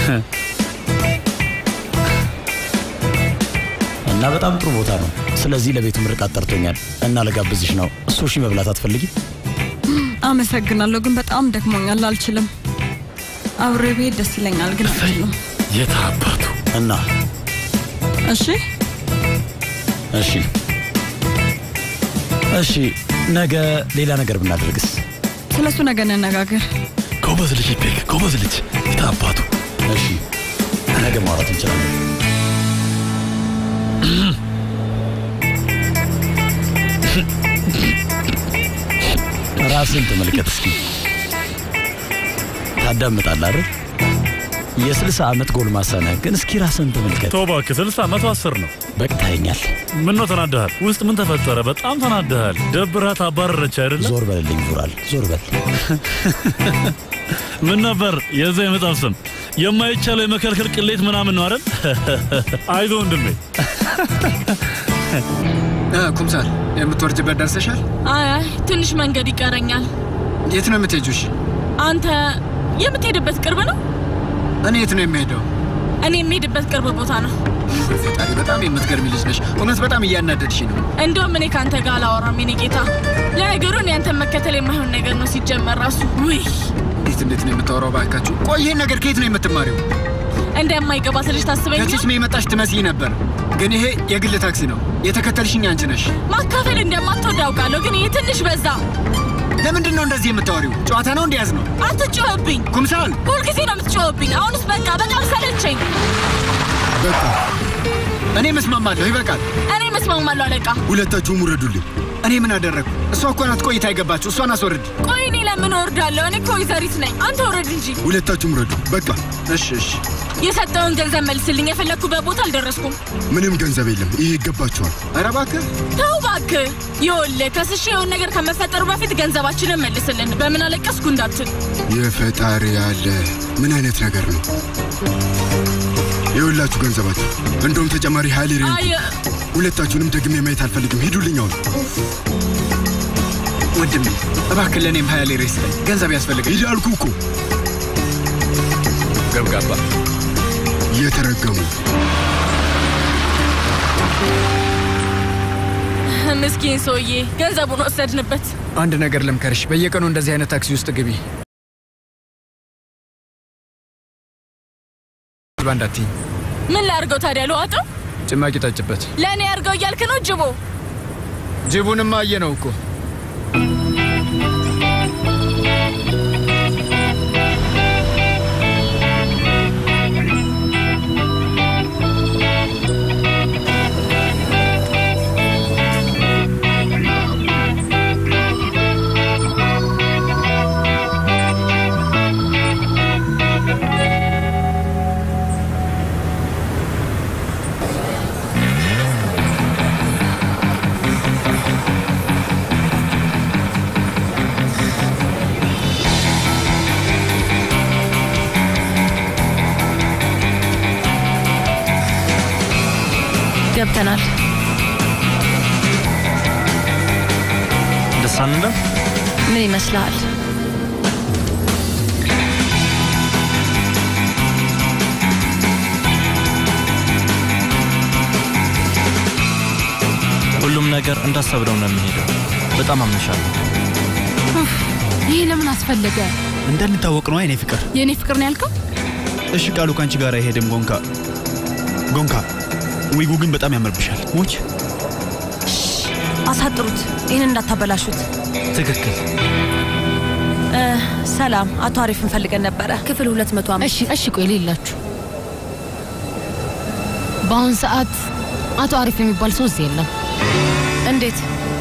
እና በጣም ጥሩ ቦታ ነው። ስለዚህ ለቤቱ ምርቃት ጠርቶኛል እና ለጋብዝሽ ነው። ሱሺ መብላት አትፈልጊ? አመሰግናለሁ፣ ግን በጣም ደክሞኛል፣ አልችልም። አብሬ ብሄድ ደስ ይለኛል፣ ግን አልችልም። የት አባቱ እና እሺ እሺ እሺ፣ ነገ ሌላ ነገር ብናደርግስ? ስለ እሱ ነገ እንነጋገር። ጎበዝ ልጅ ፔክ፣ ጎበዝ ልጅ። የት አባቱ እሺ፣ ነገ ማውራት እንችላለን። ራስን ተመልከት እስኪ። ታዳምጣለህ አይደል? የስልሳ ዓመት ጎልማሳ ነህ፣ ግን እስኪ ራስን ተመልከት። ተው እባክህ፣ ስልሳ መቶ አስር ነው። በቅታኛል። ምን ነው ተናደሃል? ውስጥ ምን ተፈጠረ? በጣም ተናደሃል። ደብራት አባረረች አይደለ? ዞር በልልኝ ቡራል፣ ዞር በል። ምን ነበር የዛ የመጣፍ ስም? የማይቻለው የመከልከል ቅሌት ምናምን ነው አይደል? አይዞህ ወንድሜ። ኩምሳል የምትወርጅበት ደርሰሻል? አይ አይ ትንሽ መንገድ ይቀረኛል። የት ነው የምትሄጁሽ? አንተ የምትሄድበት ቅርብ ነው? እኔ የት ነው የሚሄደው? እኔ የሚሄድበት ቅርብ ቦታ ነው። ፈጣሪ በጣም የምትገርሚ ልጅ ነሽ። እውነት በጣም እያናደድሽ ነው። እንደውም እኔ ከአንተ ጋር አላወራም የኔ ጌታ። ለነገሩ እኔ አንተን መከተል የማይሆን ነገር ነው ሲጀመር ራሱ። ውይ እንዴት እንዴት ነው የምታወራው? ባካችሁ ቆይ፣ ይሄን ነገር ከየት ነው የምትማሪው? እንደማይገባት ልጅ ታስበኛል። ከቺስሜ የመጣሽ ትመስይ ነበር፣ ግን ይሄ የግል ታክሲ ነው። የተከተልሽኝ አንቺ ነሽ። ማካፈል እንደማትወድ አውቃለሁ፣ ግን ይህ ትንሽ በዛ። ለምንድን ነው እንደዚህ የምታወሪው? ጨዋታ ነው እንዲያዝ ነው። አትጮህብኝ ኩምሳል፣ ሁልጊዜ ነው የምትጮህብኝ። አሁንስ በቃ በጣም ሰለቸኝ። በቃ እኔ መስማማለሁ። ይበቃል። እኔ መስማማለሁ አለቃ። ሁለታችሁም ውረዱልኝ። እኔ ምን አደረግኩ? እሷ እኮ ናት ቆይታ የገባችሁ። እሷን አስወርድ። ቆይ እኔ ለምን እወርዳለሁ? እኔ እኮ ወይዘሪት ነኝ። አንተ ውረድ እንጂ። ሁለታችሁም ውረዱ። በቃ እሺ፣ እሺ። የሰጠውን ገንዘብ መልስልኝ። የፈለግኩበት ቦታ አልደረስኩም። ምንም ገንዘብ የለም። ይሄ ይገባችኋል። ኧረ እባክህ ተው እባክህ። ይኸውልህ ከስሼ የሆነ ነገር ከመፈጠሩ በፊት ገንዘባችንን መልስልን። በምን አለቀስኩ እንዳትል። የፈጣሪ ያለ ምን አይነት ነገር ነው? የሁላችሁ ገንዘባችሁ፣ እንደውም ተጨማሪ ሀይል ሬ አይ ሁለታችሁንም ደግሜ ማየት አልፈልግም። ሂዱልኝ አሁን። ወንድሜ እባክህ ለእኔም ሀያ ሌሬ ስጠኝ። ገንዘብ ያስፈልገኝ። ሂድ አልኩህ እኮ። ገብጋባ የተረገሙ ምስኪን ሰውዬ ገንዘቡን ወሰድንበት። አንድ ነገር ልምከርሽ፣ በየቀኑ እንደዚህ አይነት ታክሲ ውስጥ ግቢ። ባንዳትኝ ምን ላድርገው ታዲያ? ልዋጠው? ጭማቂ ጠጭበት። ለእኔ አድርገው እያልክ ነው ጅቦ? ጅቡንማ አየ ነው እኮ ገብተናል። ደስ አንልም? ምን ይመስልሃል? ሁሉም ነገር እንዳሰብነው ነው የሚሄደው። በጣም አምንሻለሁ። ኡፍ፣ ይሄ ለምን አስፈለገ? እንዳንታወቅ ነው የኔ ፍቅር። የእኔ ፍቅር ነው ያልከው? እሺ ቃሉ ከአንቺ ጋር አይሄድም። ጎንካ ጎንካ፣ ዊጉ ግን በጣም ያምርብሻል። ሞች አሳጥሩት፣ ይህን እንዳታበላሹት። ትክክል። እ፣ ሰላም፣ አቶ አሪፍ እንፈልገን ነበረ። ክፍል ሁለት መቶ እሺ እሺ፣ ቆይ ሌላችሁ በአሁን ሰዓት አቶ አሪፍ የሚባል ሰው እዚህ የለም። እንዴት?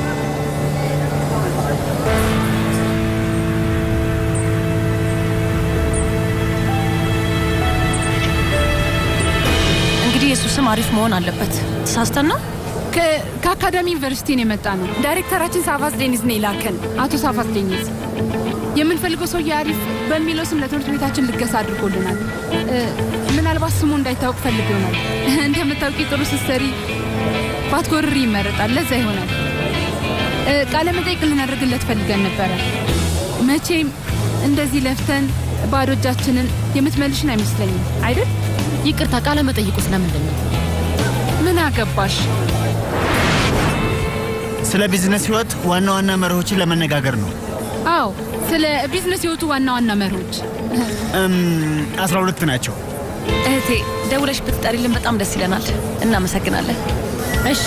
እንግዲህ የእሱ ስም አሪፍ መሆን አለበት። ተሳስተን ነው? ከአካዳሚ ዩኒቨርሲቲ ነው የመጣ ነው። ዳይሬክተራችን ሳፋስ ዴኒዝ ነው የላከን። አቶ ሳፋስ ዴኒዝ የምንፈልገው ሰውዬ አሪፍ በሚለው ስም ለትምህርት ቤታችን ልገሳ አድርጎልናል። እ፣ ምናልባት ስሙ እንዳይታወቅ ፈልግ ይሆናል። እንደምታውቂ ጥሩ ስትሰሪ ባትጎርሪ ይመረጣል። ለዛ ይሆናል እ፣ ቃለ መጠይቅ ልናደርግለት ፈልገን ነበረ። መቼም እንደዚህ ለፍተን ባዶ እጃችንን የምትመልሽን አይመስለኝም አይደል? ይቅርታ፣ ቃለ መጠይቁ ስለምንድን ነው? ምን አገባሽ? ስለ ቢዝነስ ህይወት ዋና ዋና መርሆችን ለመነጋገር ነው። አዎ፣ ስለ ቢዝነስ ህይወቱ ዋና ዋና መርሆች አስራ ሁለት ናቸው። እህቴ ደውለሽ ብትጠሪልን በጣም ደስ ይለናል። እናመሰግናለን። እሺ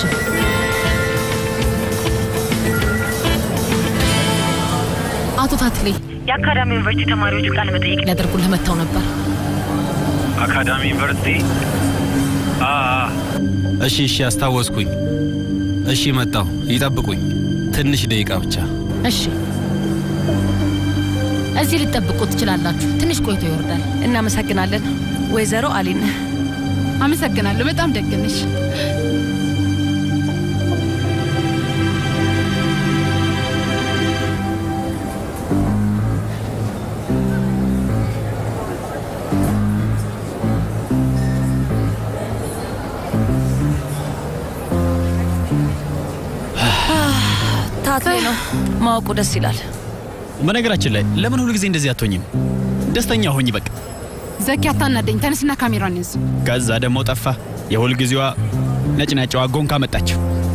አቶ ታትሌ የአካዳሚ ዩኒቨርሲቲ ተማሪዎች ቃለ መጠይቅ ሊያደርጉልህ መጥተው ነበር። አካዳሚ ዩኒቨርሲቲ? እሺ እሺ፣ አስታወስኩኝ። እሺ መጣሁ። ይጠብቁኝ ትንሽ ደቂቃ ብቻ። እሺ እዚህ ልጠብቁ ትችላላችሁ። ትንሽ ቆይቶ ይወርዳል። እናመሰግናለን። ወይዘሮ አሊን አመሰግናለሁ። በጣም ደግ ነሽ። ታትሌ ነው ማወቁ ደስ ይላል። በነገራችን ላይ ለምን ሁል ጊዜ እንደዚህ አትሆኝም? ደስተኛ ሆኝ በቃ። ዘኪ አታናደኝ። ተነስና ካሜራን ያዝ። ከዛ ደግሞ ጠፋ። የሁል ጊዜዋ ነጭናጫዋ ጎንካ መጣች።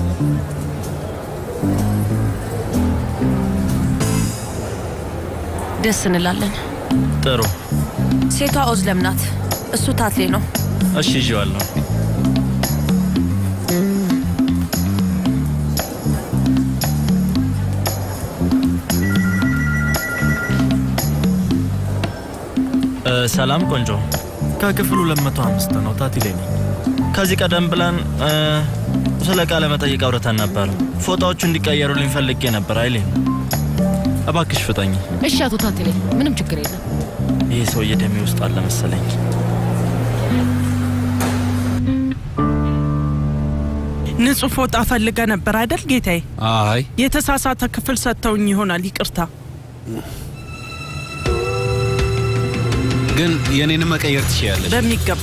ደስ እንላለን። ጥሩ። ሴቷ ኦዝለም ናት፣ እሱ ታትሌ ነው። እሺ ይዤዋለሁ። እ፣ ሰላም ቆንጆ፣ ከክፍሉ 205 ነው። ታቲሌ ነኝ። ከዚህ ቀደም ብለን እ፣ ስለ ቃለ መጠይቅ አውርተን ነበር። ፎጣዎቹ እንዲቀየሩልኝ ፈልጌ ነበር። አይሌን እባክሽ ፍጠኝ። እሺ አቶ ታትሌ፣ ምንም ችግር የለም። ይህ ሰውዬ ደሜ ውስጥ አለ መሰለኝ። ንጹህ ፎጣ ፈልገ ነበር አይደል ጌታዬ? አይ የተሳሳተ ክፍል ሰጥተውኝ ይሆናል። ይቅርታ። ግን የኔንም መቀየር ትችያለሽ። በሚገባ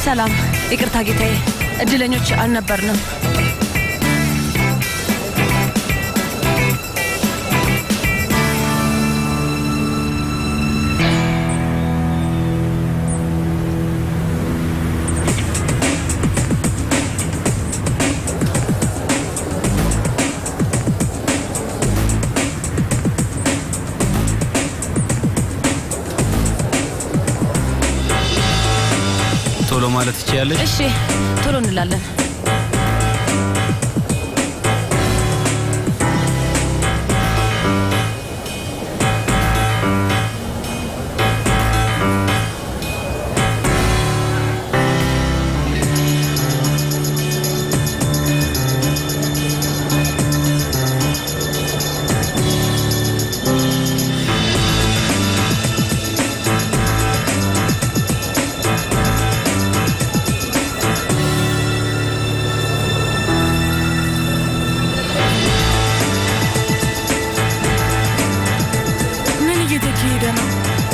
ሰላም፣ ይቅርታ ጌታዬ፣ እድለኞች አልነበርንም። ቶሎ ማለት ትችያለሽ? እሺ፣ ቶሎ እንላለን። ምን እየተካሄደ ነው?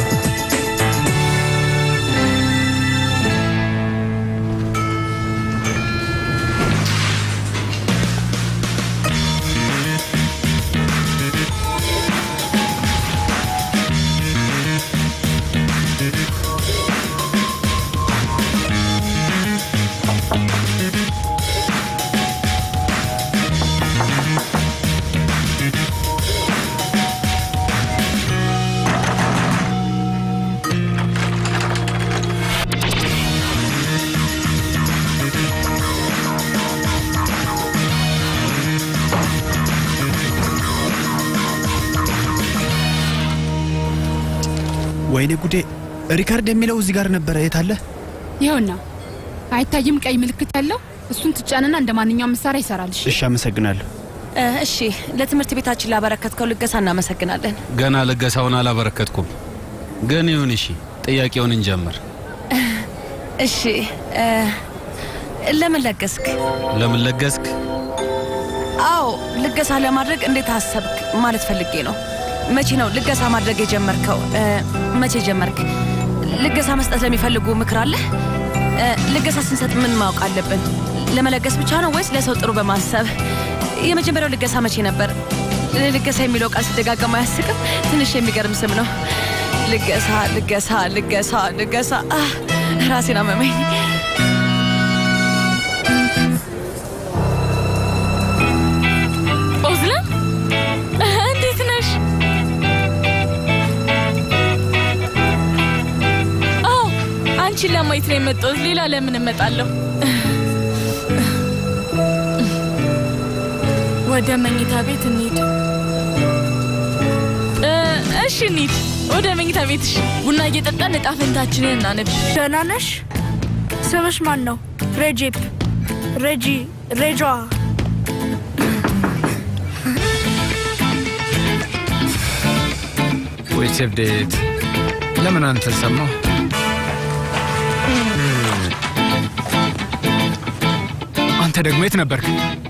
ወይኔ ጉዴ! ሪካርድ የሚለው እዚህ ጋር ነበረ። የት አለ? ይኸውና አይታይም ቀይ ምልክት ያለው እሱን ትጫንና እንደ ማንኛውም መሳሪያ ይሰራልሽ። እሺ፣ አመሰግናለሁ። እ፣ እሺ፣ ለትምህርት ቤታችን ላበረከትከው ልገሳ እናመሰግናለን። ገና ልገሳውን አላበረከትኩም፣ ግን ይሁን። እሺ፣ ጥያቄውን እንጀምር። እሺ፣ እ፣ ለምን ለገስክ? ለምን ለገስክ? አዎ፣ ልገሳ ለማድረግ እንዴት አሰብክ ማለት ፈልጌ ነው። መቼ ነው ልገሳ ማድረግ የጀመርከው? እ፣ መቼ ጀመርክ? ልገሳ መስጠት ለሚፈልጉ ምክር አለ? እ፣ ልገሳ ስንሰጥ ምን ማወቅ አለብን? ለመለገስ ብቻ ነው ወይስ ለሰው ጥሩ በማሰብ? የመጀመሪያው ልገሳ መቼ ነበር? ልገሳ የሚለው ቃል ሲደጋገም አያስቅም? ትንሽ የሚገርም ስም ነው። ልገሳ፣ ልገሳ፣ ልገሳ፣ ልገሳ። አህ፣ ራሴን አመመኝ። ኦዝለም እንዴት ነሽ? አዎ አንቺን ለማየት ነው የመጣሁት። ሌላ ለምን እመጣለሁ? ወደ መኝታ ቤት እንሂድ። እ፣ እሺ እንሂድ ወደ መኝታ ቤትሽ። ቡና እየጠጣን እጣ ፈንታችንን እናነብ። ደህና ነሽ? ስምሽ ማን ነው? ሬጄፕ፣ ሬጂ፣ ሬጇ። ወይ ሴብዴት ለምን አንተ ሰማሁ? አንተ ደግሞ የት ነበርክ?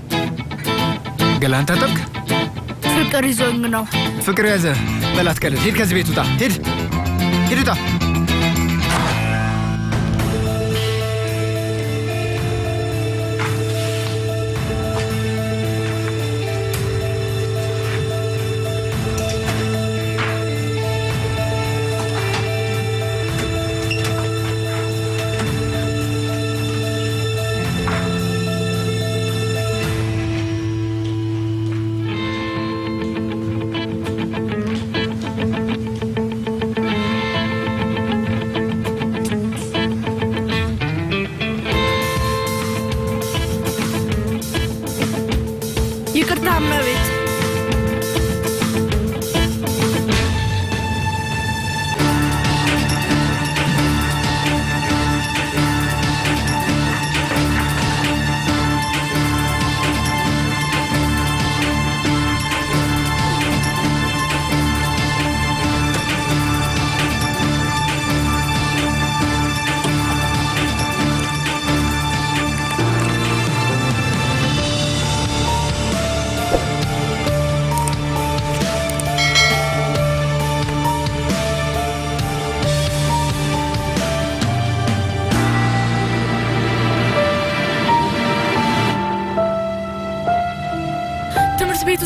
ገላን ታጠብክ? ፍቅር ይዞኝ ነው። ፍቅር ያዘ። በላት ቀልድ። ሂድ ከዚህ ቤት ውጣ። ሂድ ሂድ፣ ውጣ።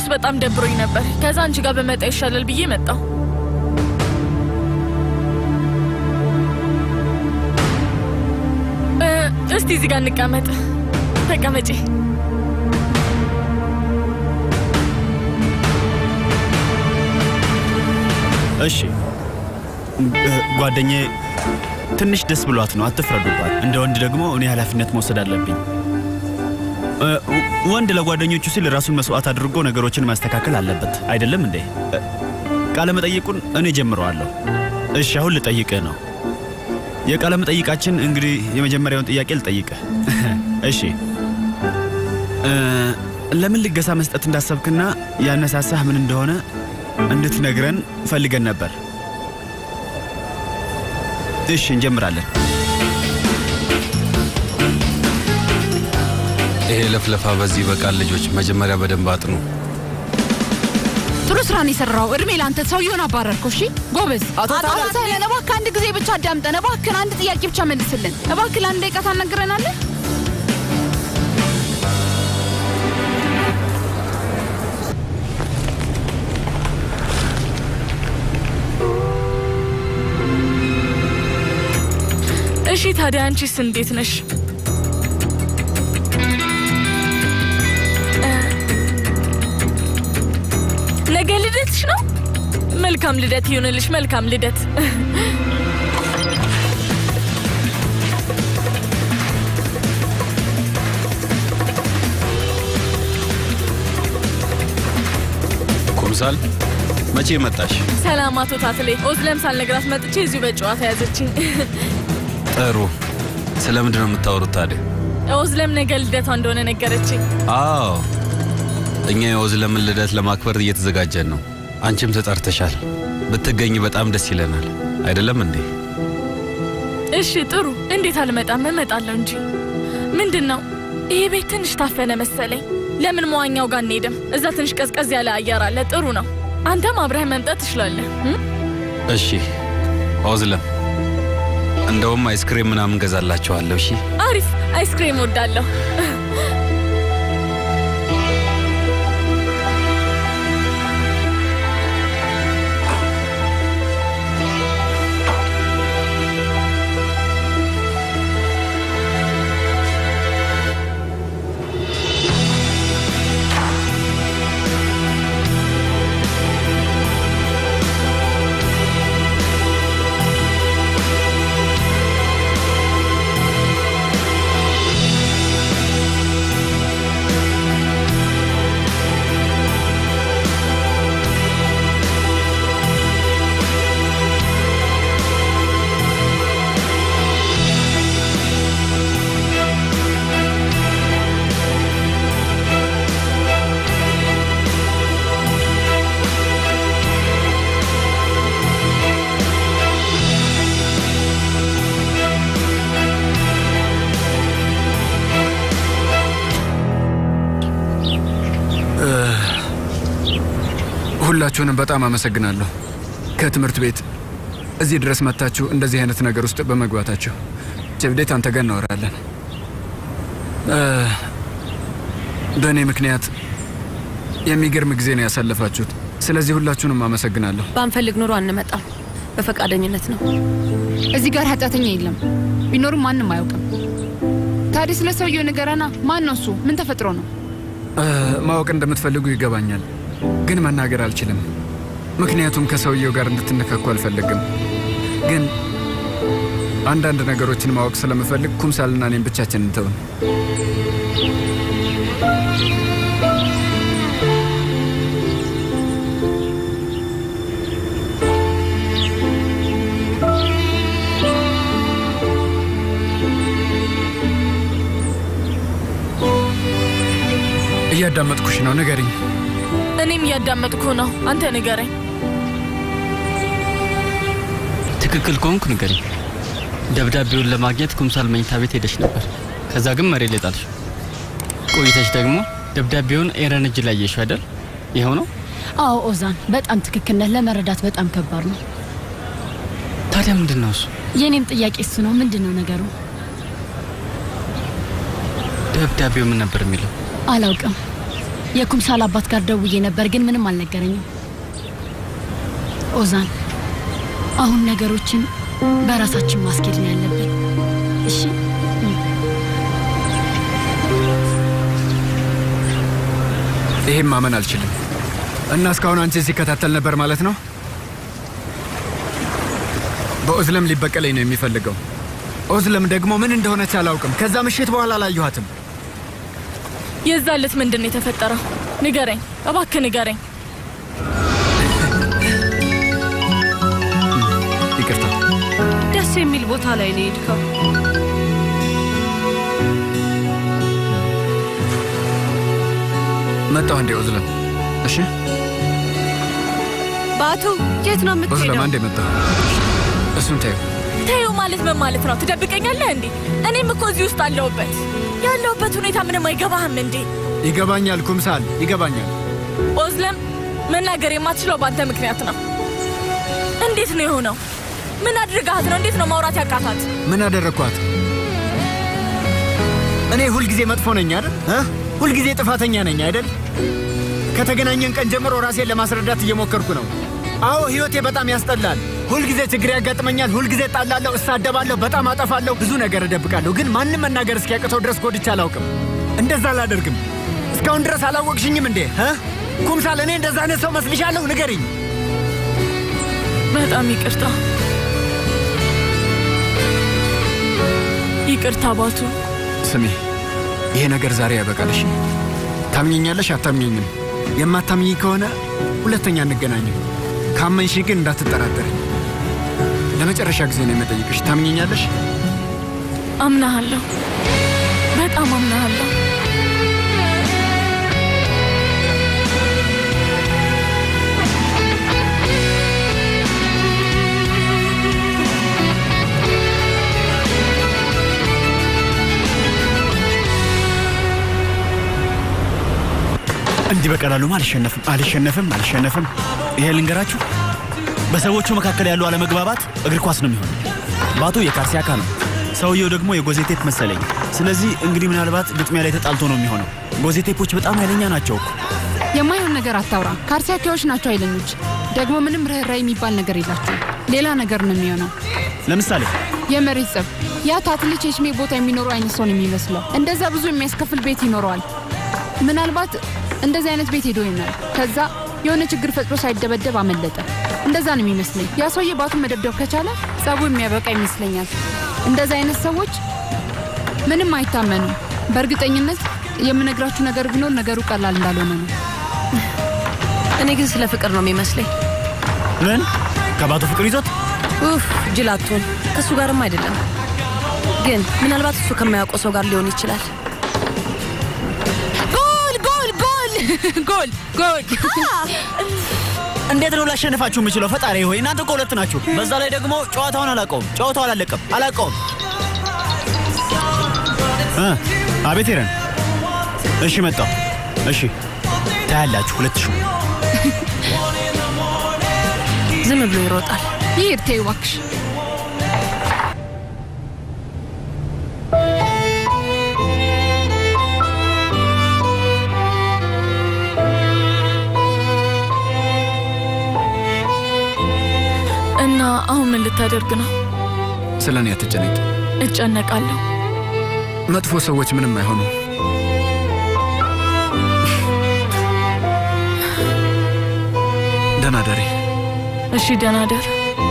ውስጥ በጣም ደብሮኝ ነበር። ከዛ አንቺ ጋር በመጣ ይሻላል ብዬ መጣሁ። እ፣ እስቲ እዚህ ጋር እንቀመጥ። ተቀመጪ። እሺ እ፣ ጓደኛዬ ትንሽ ደስ ብሏት ነው፣ አትፍረዱባት። እንደ ወንድ ደግሞ እኔ ኃላፊነት መውሰድ አለብኝ። እ፣ ወንድ ለጓደኞቹ ሲል ራሱን መስዋዕት አድርጎ ነገሮችን ማስተካከል አለበት አይደለም እንዴ? እ፣ ቃለ መጠይቁን እኔ ጀምረዋለሁ። እሺ አሁን ልጠይቅህ ነው። የቃለ መጠይቃችን እንግዲህ የመጀመሪያውን ጥያቄ ልጠይቅህ። እሺ እ፣ ለምን ልገሳ መስጠት እንዳሰብክና ያነሳሳህ ምን እንደሆነ እንድትነግረን ፈልገን ነበር። እሺ እንጀምራለን። ይሄ ለፍለፋ በዚህ ይበቃል። ልጆች መጀመሪያ በደንብ አጥኑ። ጥሩ ስራን የሰራው እድሜ ለአንተ ሰውየውን አባረርከው። እሺ ጎበዝ። አቶ ታዲያ- ታለን እባክህ አንድ ጊዜ ብቻ አዳምጠን፣ እባክህን አንድ ጥያቄ ብቻ መልስልን። እባክህ ለአንድ ደቂቃ ታናግረናለህ? እሺ ታዲያ አንቺስ እንዴት ነሽ? እ፣ ነገ ልደትሽ ነው? መልካም ልደት ይሁንልሽ። መልካም ልደት። ኩምሳል መቼ መጣሽ? ሰላም አቶ ታትሌ። ኦዝለም ሳልነግራት መጥቼ እዚሁ በጨዋታ ያዘችኝ። ጥሩ። ስለምንድን ነው የምታወሩት ታዲያ? ኦዝለም ነገ ልደቷ እንደሆነ ነገረችኝ። አዎ እኛ የኦዝለምን ልደት ለማክበር እየተዘጋጀን ነው። አንቺም ተጠርተሻል። ብትገኝ በጣም ደስ ይለናል። አይደለም እንዴ? እሺ ጥሩ። እንዴት አልመጣም? እመጣለሁ እንጂ። ምንድን ነው ይሄ ቤት ትንሽ ታፈነ መሰለኝ። ለምን መዋኛው ጋር እንሄድም? እዛ ትንሽ ቀዝቀዝ ያለ አየር አለ። ጥሩ ነው። አንተም አብረህ መምጣት ትችላለህ። እም? እሺ ኦዝለም፣ እንደውም አይስክሬም ምናምን ገዛላችኋለሁ። እሺ አሪፍ። አይስክሬም ወዳለሁ። እ፣ ሁላችሁንም በጣም አመሰግናለሁ። ከትምህርት ቤት እዚህ ድረስ መጥታችሁ እንደዚህ አይነት ነገር ውስጥ በመግባታችሁ። ጀብዴት አንተ ጋር እናወራለን። እ፣ በእኔ ምክንያት የሚገርም ጊዜ ነው ያሳለፋችሁት። ስለዚህ ሁላችሁንም አመሰግናለሁ። ባንፈልግ ኑሮ አንመጣም። በፈቃደኝነት ነው። እዚህ ጋር ኃጢአተኛ የለም። ቢኖርም ማንም አያውቅም። ታዲያ ስለ ሰውየው ንገረና። ማን ነው እሱ? ምን ተፈጥሮ ነው? እ፣ ማወቅ እንደምትፈልጉ ይገባኛል፣ ግን መናገር አልችልም። ምክንያቱም ከሰውየው ጋር እንድትነካኩ አልፈልግም። ግን አንዳንድ ነገሮችን ማወቅ ስለምፈልግ ኩምሳልና እኔም ብቻችን እንተውን። እያዳመጥኩሽ ነው፣ ንገሪኝ። እኔም እያዳመጥኩ ነው። አንተ ንገረኝ። ትክክል ከሆንኩ ንገሪኝ። ደብዳቤውን ለማግኘት ኩምሳል መኝታ ቤት ሄደች ነበር። ከዛ ግን መሬት ላይ ጣልሽ። ቆይተች ደግሞ ደብዳቤውን ኤረን እጅ ላይ የሽ አይደል? ይኸው ነው። አዎ ኦዛን፣ በጣም ትክክል ነህ። ለመረዳት በጣም ከባድ ነው። ታዲያ ምንድን ነው እሱ? የእኔም ጥያቄ እሱ ነው። ምንድን ነው ነገሩ? ደብዳቤው ምን ነበር የሚለው? አላውቅም። የኩምሳል አባት ጋር ደውዬ ነበር፣ ግን ምንም አልነገረኝም። ኦዛን፣ አሁን ነገሮችን በራሳችን ማስኬድ ነው ያለብን። እሺ ይሄም ማመን አልችልም። እና እስካሁን አንቺን ሲከታተል ነበር ማለት ነው? በኦዝለም ሊበቀለኝ ነው የሚፈልገው። ኦዝለም ደግሞ ምን እንደሆነች አላውቅም። ከዛ ምሽት በኋላ አላየኋትም። የዛ ዕለት ምንድን ነው የተፈጠረው? ንገረኝ እባክህ ንገረኝ። ይቅርታ። ደስ የሚል ቦታ ላይ ነው የሄድከው። መጣሁ እንዴ ኦዝለም? እሺ ባቱ የት ነው ኦዝለም፣ የምትሄደው? አንዴ መጣሁ። እሱን ተይው። ተይው ማለት ምን ማለት ነው? ትደብቀኛለህ እንዴ? እኔም እኮ እዚህ ውስጥ አለሁበት። ያለሁበት ሁኔታ ምንም አይገባህም እንዴ? ይገባኛል ኩምሳል፣ ይገባኛል። ኦዝለም፣ መናገር የማትችለው በአንተ ምክንያት ነው። እንዴት ነው የሆነው? ምን አድርጋት ነው? እንዴት ነው ማውራት ያቃታት? ምን አደረግኳት? እኔ ሁልጊዜ መጥፎ ነኝ አይደል? እ? ሁልጊዜ ጥፋተኛ ነኝ አይደል? ከተገናኘን ቀን ጀምሮ ራሴን ለማስረዳት እየሞከርኩ ነው። አዎ ህይወቴ በጣም ያስጠላል። ሁልጊዜ ችግር ያጋጥመኛል። ሁልጊዜ ጣላለሁ፣ እሳደባለሁ፣ በጣም አጠፋለሁ፣ ብዙ ነገር እደብቃለሁ። ግን ማንም መናገር እስኪያቅተው ድረስ ጎድቼ አላውቅም። እንደዛ አላደርግም። እስካሁን ድረስ አላወቅሽኝም እንዴ? እ? ኩምሳል፣ እኔ እንደዛ አይነት ሰው መስልሻለሁ? ንገሪኝ። በጣም ይቅርታ። ይቅርታ ባቱ። ስሚ፣ ይሄ ነገር ዛሬ ያበቃልሽ። ታምኘኛለሽ? አታምኘኝም? የማታምኝ ከሆነ ሁለተኛ እንገናኝም። ካመንሽ ግን እንዳትጠራጠርኝ። ለመጨረሻ ጊዜ ነው የምጠይቅሽ። ታምኘኛለሽ? አምናሃለሁ፣ በጣም አምናሃለሁ። እንዲህ በቀላሉማ አልሸነፍም አልሸነፍም አልሸነፍም። ይሄ ልንገራችሁ፣ በሰዎቹ መካከል ያሉ አለመግባባት እግር ኳስ ነው የሚሆነው። ባቱ የካርሲያካ ነው፣ ሰውየው ደግሞ የጎዜቴፕ መሰለኝ። ስለዚህ እንግዲህ ምናልባት ግጥሚያ ላይ ተጣልቶ ነው የሚሆነው። ጎዜቴፖች በጣም ኃይለኛ ናቸው እኮ። የማይሆን ነገር አታውራ። ካርሲያኪያዎች ናቸው ኃይለኞች። ደግሞ ምንም ርኅራኄ የሚባል ነገር የላቸው። ሌላ ነገር ነው የሚሆነው። ለምሳሌ የመሬት ጸብ። ያ ታትሌ ቼችሜ ቦታ የሚኖሩ አይነት ሰው ነው የሚመስለው። እንደዛ ብዙ የሚያስከፍል ቤት ይኖረዋል። ምናልባት እንደዚህ አይነት ቤት ሄዶ ይሆናል። ከዛ የሆነ ችግር ፈጥሮ ሳይደበደብ አመለጠ። እንደዛ ነው የሚመስለኝ። ያ ሰውዬ ባቱን መደብደብ ከቻለ ጸቡ የሚያበቃ ይመስለኛል። እንደዚህ አይነት ሰዎች ምንም አይታመኑም። በእርግጠኝነት የምነግራችሁ ነገር ቢኖር ነገሩ ቀላል እንዳልሆነ ነው። እኔ ግን ስለ ፍቅር ነው የሚመስለኝ። ምን ከባቱ ፍቅር ይዞት ኡፍ ጅላቱን ከእሱ ጋርም አይደለም፣ ግን ምናልባት እሱ ከማያውቀው ሰው ጋር ሊሆን ይችላል። ጎል ጎል ጎል ጎል ጎል! እንዴት ነው ላሸንፋችሁ የምችለው? ፈጣሪ ሆይ እናንተ እኮ ሁለት ናችሁ። በዛ ላይ ደግሞ ጨዋታውን አላውቀውም። ጨዋታው አላለቀም፣ አላውቀውም። እ አቤት ሄረን። እሺ መጣሁ። እሺ ታያላችሁ። ሁለት ሺህ ዝም ብሎ ይሮጣል። ይሄድ ተይው እባክሽ። እና አሁን ምን ልታደርግ ነው? ስለ እኔ አትጨነቂ። እጨነቃለሁ። መጥፎ ሰዎች ምንም አይሆኑም። ደህና ደሪ። እሺ ደህና ደር።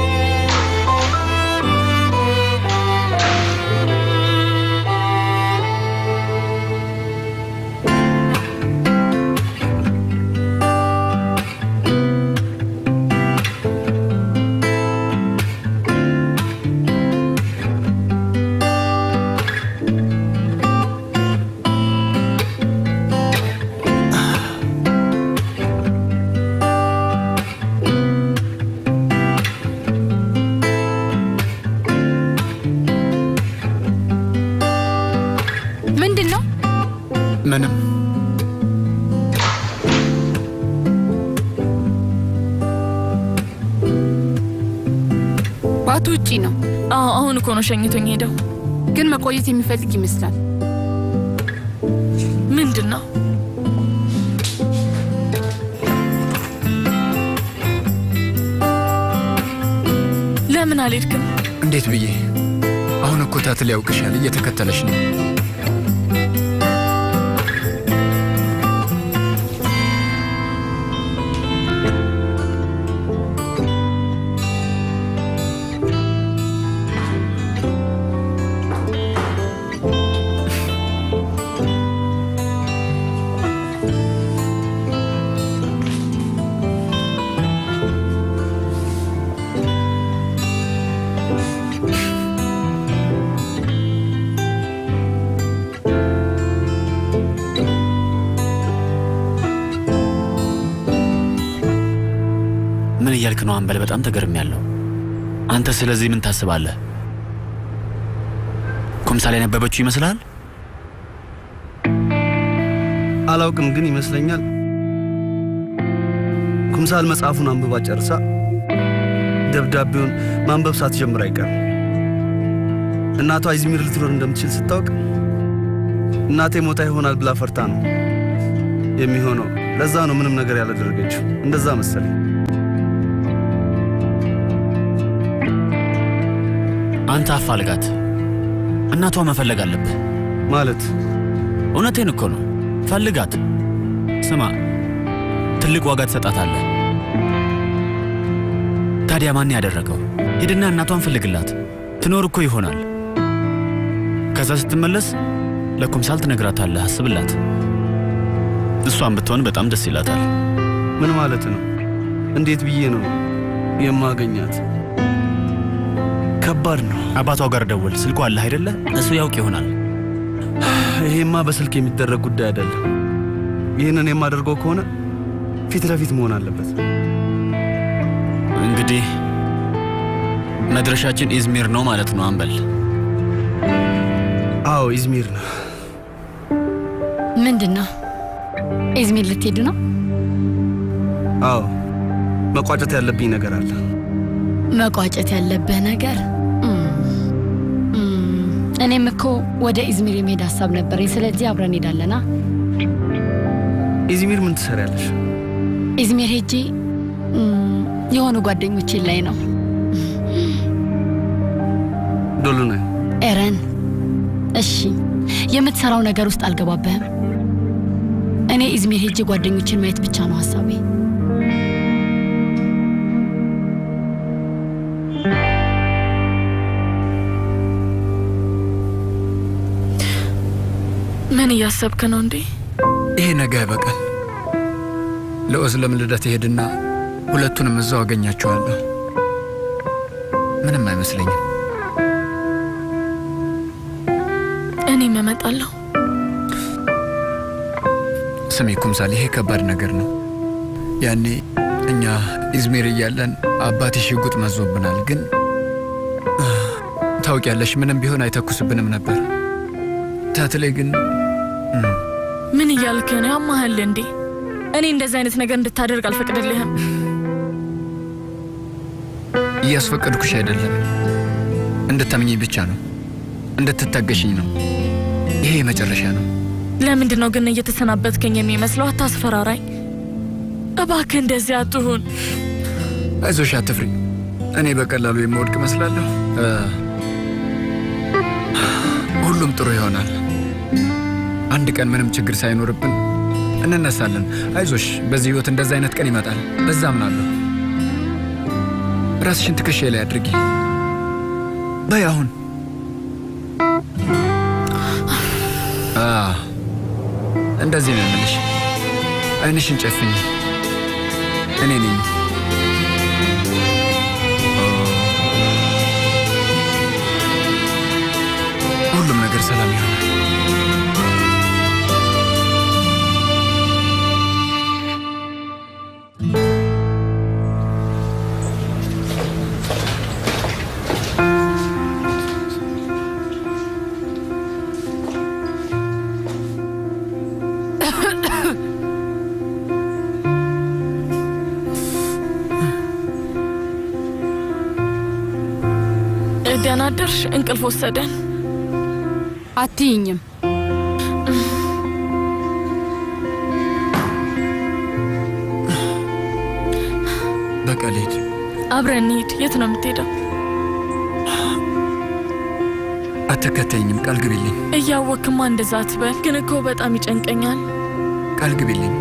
ምንድን ነው? ምንም ባቱ ውጪ ነው። አዎ አሁን እኮ ነው ሸኝቶኝ ሄደው። ግን መቆየት የሚፈልግ ይመስላል። ምንድን ነው? ለምን አልሄድክም? እንዴት ብዬ? አሁን እኮ ታትል ያውቅሻል፣ እየተከተለሽ ነው። ምን እያልክ ነው አንበል? በጣም ተገርም ያለው አንተ ስለዚህ ምን ታስባለህ? ኩምሳሌ ያነበበችው ይመስልሃል? አላውቅም፣ ግን ይመስለኛል ኩምሳል መጽሐፉን አንብባ ጨርሳ ደብዳቤውን ማንበብ ሳትጀምር አይቀርም። እናቷ ኢዝሚር ልትኖር እንደምትችል ስታውቅ እናቴ ሞታ ይሆናል ብላ ፈርታ ነው የሚሆነው። ለዛ ነው ምንም ነገር ያላደረገችው። እንደዛ መሰለኝ። አንተ አፋልጋት። እናቷ መፈለግ አለብህ ማለት። እውነቴን እኮ ነው። ፈልጋት። ስማ፣ ትልቅ ዋጋ ትሰጣታለህ። ታዲያ ማን ያደረገው? ሂድና እናቷን ፈልግላት። ትኖር እኮ ይሆናል። ከዛ ስትመለስ ለኩምሳል ትነግራታለህ። አስብላት። እሷን ብትሆን በጣም ደስ ይላታል። ምን ማለት ነው? እንዴት ብዬ ነው የማገኛት? ከባድ ነው። አባቷ ጋር ደውል። ስልኳ አለህ አይደለ? እሱ ያውቅ ይሆናል። ይሄማ በስልክ የሚደረግ ጉዳይ አይደለም። ይህንን የማደርገው ከሆነ ፊት ለፊት መሆን አለበት። እንግዲህ መድረሻችን ኢዝሚር ነው ማለት ነው አንበል። አዎ ኢዝሚር ነው። ምንድን ነው? ኢዝሚር ልትሄዱ ነው? አዎ መቋጨት ያለብኝ ነገር አለ። መቋጨት ያለብህ ነገር እም፣ እም፣ እኔም እኮ ወደ ኢዝሚር የመሄድ ሀሳብ ነበረኝ። ስለዚህ አብረን እንሄዳለና ኢዝሚር ምን ትሰሪያለሽ? ኢዝሚር ሄጄ እም፣ የሆኑ ጓደኞቼ ላይ ነው። ዶሉነ ኤረን፣ እሺ የምትሰራው ነገር ውስጥ አልገባብህም። እኔ ኢዝሚር ሄጄ ጓደኞችን ማየት ብቻ ነው ሀሳቤ። ምን እያሰብክ ነው እንዴ? ይሄ ነገ አይበቃል። ለኦዝለም ልደት እሄድና ሁለቱንም እዛው አገኛቸዋለሁ። ምንም አይመስለኝም። እኔም እመጣለሁ። ስሜ ኩምሳል፣ ይሄ ከባድ ነገር ነው። ያኔ እኛ ኢዝሚር እያለን አባቴ ሽጉጥ መዞብናል። ግን ታውቂያለሽ፣ ምንም ቢሆን አይተኩስብንም ነበር። ታትሌ ግን ምን እያልክ ነው? ያማሃል እንዴ? እኔ እንደዚህ አይነት ነገር እንድታደርግ አልፈቅድልህም። እያስፈቀድኩሽ አይደለም፣ እንድታምኚኝ ብቻ ነው፣ እንድትታገሽኝ ነው። ይሄ የመጨረሻ ነው። ለምንድን ነው ግን እየተሰናበትከኝ የሚመስለው? አታስፈራራኝ እባክህ፣ እንደዚህ አትሁን። አይዞሽ፣ አትፍሪ። እኔ በቀላሉ የምወድቅ እመስላለሁ። እ፣ ሁሉም ጥሩ ይሆናል። አንድ ቀን ምንም ችግር ሳይኖርብን እንነሳለን። አይዞሽ፣ በዚህ ህይወት እንደዚህ አይነት ቀን ይመጣል። በዛ አምናለሁ። ራስሽን ትከሻዬ ላይ አድርጊ። በይ አሁን አ፣ እንደዚህ ነው የምልሽ። አይንሽን ጨፍኝ። እኔ ነኝ። ሁሉም ነገር ሰላም ይሆናል። ደህና አደርሽ? እንቅልፍ ወሰደን። አትይኝም። በቃ ልሂድ። አብረን እንሂድ። የት ነው የምትሄደው? አትከተኝም። ቃል ግቢልኝ፣ እያወክማ እንደዛ አትበል። ግን እኮ በጣም ይጨንቀኛል። ቃል ግቢልኝ።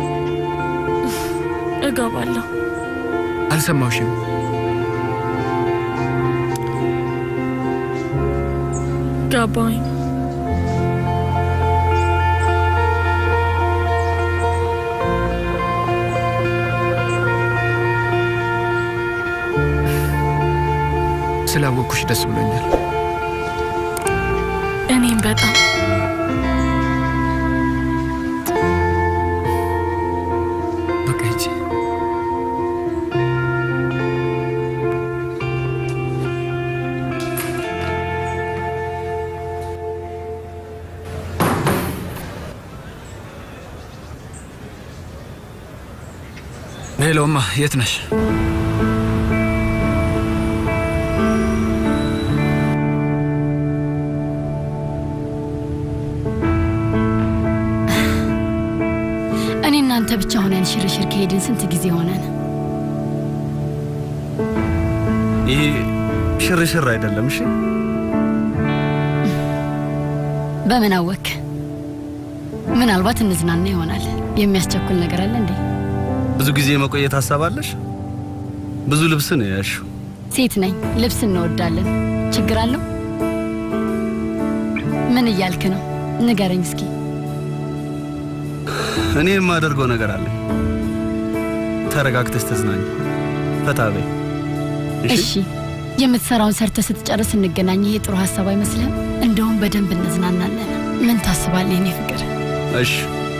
እገባለሁ። አልሰማውሽም። ገባኝ። ስላወቅኩሽ ደስ ብሎኛል። እኔም በጣም በቃ ሂጂ። ሄሎማ፣ የት ነሽ? እኔ እናንተ ብቻ ሆነን ሽርሽር ከሄድን ስንት ጊዜ ሆነን? ይሄ ሽርሽር አይደለም። እሺ በምን አወክ? ምናልባት እንዝናና ይሆናል። የሚያስቸኩል ነገር አለ እንዴ? ብዙ ጊዜ መቆየት ሀሳብ አለሽ? ብዙ ልብስ ነው ያልሽው። ሴት ነኝ፣ ልብስ እንወዳለን። ችግር አለው? ምን እያልክ ነው? ንገረኝ እስኪ። እኔ የማደርገው ነገር አለ። ተረጋግተሽ ተዝናኝ፣ ፈታ በይ። እሺ፣ የምትሰራውን ሰርተ ስትጨርስ እንገናኝ። ይሄ ጥሩ ሀሳብ አይመስልህም? እንደውም በደንብ እንዝናናለን። ምን ታስባለህ የኔ ፍቅር? እሺ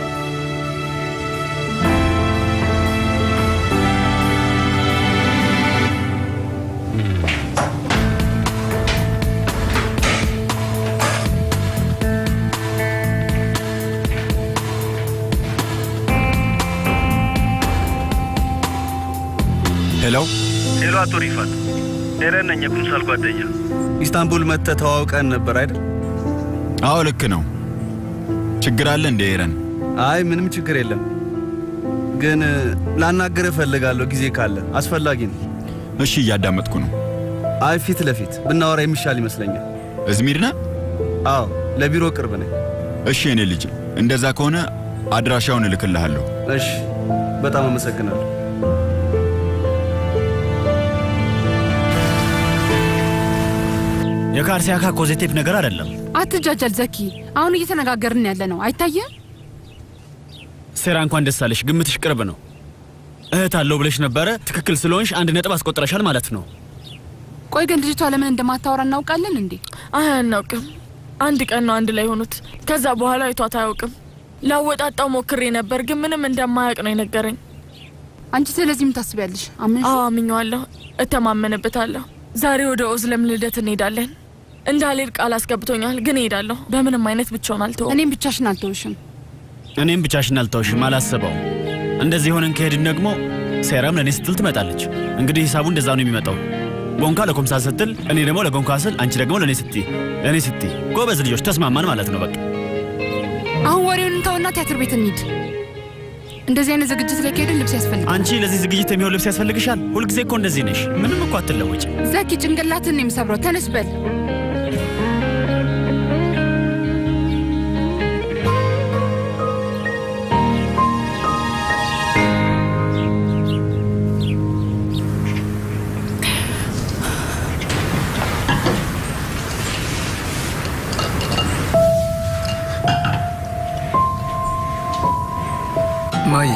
ሄሎ ሄሎ፣ አቶ ሪፋት ኤረን ነኝ፣ የኩምሳል ጓደኛ። ኢስታንቡል መጥተህ ተዋውቀን ነበር አይደል? አዎ ልክ ነው። ችግር አለ እንዴ ኤረን? አይ ምንም ችግር የለም፣ ግን ላናግርህ እፈልጋለሁ ጊዜ ካለ አስፈላጊ ነው። እሺ እያዳመጥኩ ነው። አይ ፊት ለፊት ብናወራ የሚሻል ይመስለኛል። እዝሚር ነህ? አዎ ለቢሮ ቅርብ ነኝ። እሺ የኔ ልጅ፣ እንደዛ ከሆነ አድራሻውን እልክልሃለሁ። እሺ በጣም አመሰግናለሁ። የካርሲያካ ኮዜቴፕ ነገር አይደለም። አትጃጃል ዘኪ። አሁን እየተነጋገርን ያለ ነው አይታየም? ሴራ እንኳን ደስ አለሽ፣ ግምትሽ ቅርብ ነው። እህት አለው ብለሽ ነበረ። ትክክል ስለሆንሽ አንድ ነጥብ አስቆጥረሻል ማለት ነው። ቆይ ግን ልጅቷ ለምን እንደማታወራ እናውቃለን እንዴ? አይ አናውቅም። አንድ ቀን ነው አንድ ላይ ሆኑት። ከዛ በኋላ አይቷት አያውቅም። ላወጣጣው ሞክሬ ነበር፣ ግን ምንም እንደማያውቅ ነው የነገረኝ። አንቺ ስለዚህ ምን ታስቢያለሽ? አምን አዎ አምኜዋለሁ፣ እተማመንበታለሁ። ዛሬ ወደ ኦዝለም ልደት እንሄዳለን። እንዳልሄድ ቃል አስገብቶኛል፣ ግን እሄዳለሁ። በምንም አይነት ብቻውን አልተውም። እኔም ብቻሽን አልተውሽም። እኔም ብቻሽን አልተውሽም፣ አላስበው። እንደዚህ ሆነን ከሄድን ደግሞ ሴራም ለእኔ ስትል ትመጣለች። እንግዲህ ሂሳቡ እንደዛ ነው የሚመጣው። ጎንካ ለኮምሳ ስትል፣ እኔ ደግሞ ለጎንካ ስል፣ አንቺ ደግሞ ለእኔ ስትይ፣ ለእኔ ስትይ። ጎበዝ ልጆች ተስማማን ማለት ነው በቃ። አሁን ወሬውን እንተውና ቲያትር ቤት እንሂድ። እንደዚህ አይነት ዝግጅት ላይ ከሄድን ልብስ ያስፈልጋል። አንቺ ለዚህ ዝግጅት የሚሆን ልብስ ያስፈልግሻል። ሁልጊዜ እኮ እንደዚህ ነሽ። ምንም እኮ አትለወጭ። ዘኪ ጭንቅላትን የምሰብረው ተነስ በል። ማዬ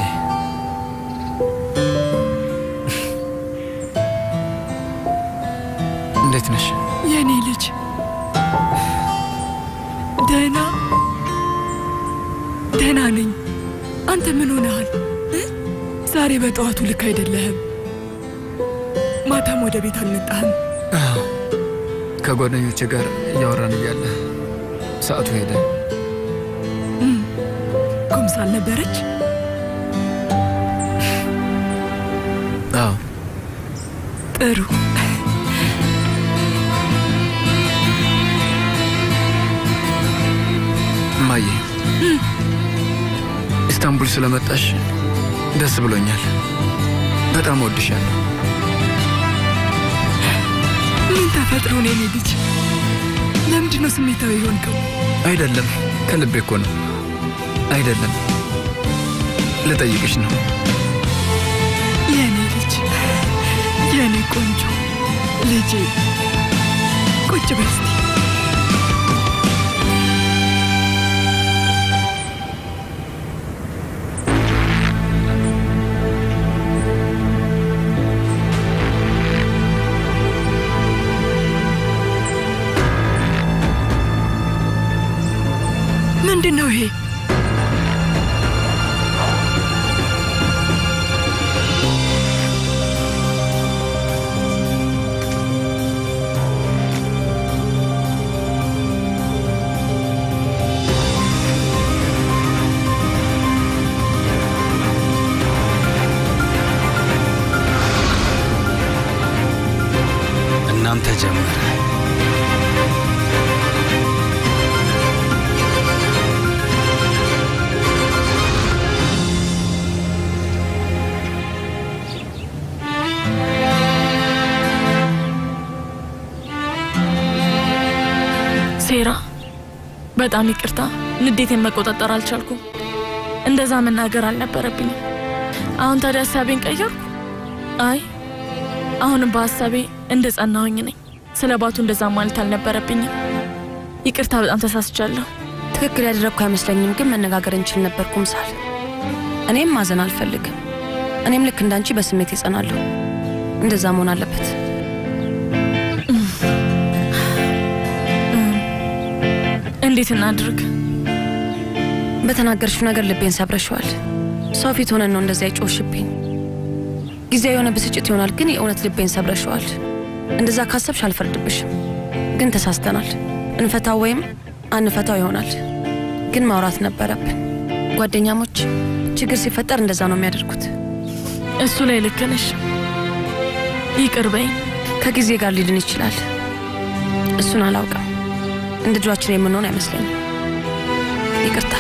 እንዴት ነሽ? የኔ ልጅ ደህና ደህና ነኝ። አንተ ምን ሆነሃል? እ? ዛሬ በጠዋቱ ልክ አይደለህም። ማታም ወደ ቤት አልመጣህም። አዎ፣ ከጓደኞቼ ጋር እያወራን እያለ ሰዓቱ ሄደ። እም፣ ኩምሳል ነበረች? አዎ ጥሩ። እማዬ ኢስታንቡል ስለመጣሽ ደስ ብሎኛል። በጣም እወድሻለሁ። ምን ተፈጥሮ ነው የኔ ልጅ? ለምንድን ለምንድን ነው ስሜታዊ የሆንከው? አይደለም፣ ከልቤ እኮ ነው። አይደለም፣ ልጠይቅሽ ነው። የኔ ልጅ፣ የኔ ቆንጆ ልጄ፣ ቁጭ በይ እስቲ። ምንድን ነው ይሄ? እናም ተጀመረ። ሴራ፣ በጣም ይቅርታ። ንዴቴን መቆጣጠር አልቻልኩም። እንደዛ መናገር አልነበረብኝም። አሁን ታዲያ ሀሳቤን ቀየርኩ። አይ አሁንም በሀሳቤ እንደ ጸናሁኝ ነኝ። ስለ ባቱ እንደዛ ማለት አልነበረብኝም። ይቅርታ፣ በጣም ተሳስቻለሁ። ትክክል ያደረግኩ አይመስለኝም፣ ግን መነጋገር እንችል ነበር ኩምሳል። እኔም ማዘን አልፈልግም። እኔም ልክ እንዳንቺ በስሜት ይጸናለሁ። እንደዛ መሆን አለበት። እንዴት እናድርግ? በተናገርሽው ነገር ልቤን ሰብረሽዋል። ሰው ፊት ሆነን ነው እንደዚያ ይጮሽብኝ። ጊዜያዊ የሆነ ብስጭት ይሆናል፣ ግን የእውነት ልቤን ሰብረሽዋል። እንደዛ ካሰብሽ አልፈርድብሽም፣ ግን ተሳስተናል። እንፈታው ወይም አንፈታው ይሆናል፣ ግን ማውራት ነበረብን። ጓደኛሞች ችግር ሲፈጠር እንደዛ ነው የሚያደርጉት። እሱ ላይ ልክ ነሽ። ይቅር በይኝ። ከጊዜ ጋር ሊድን ይችላል። እሱን አላውቅም። እንደ ድሯችን የምንሆን አይመስለኝም። ይቅርታ።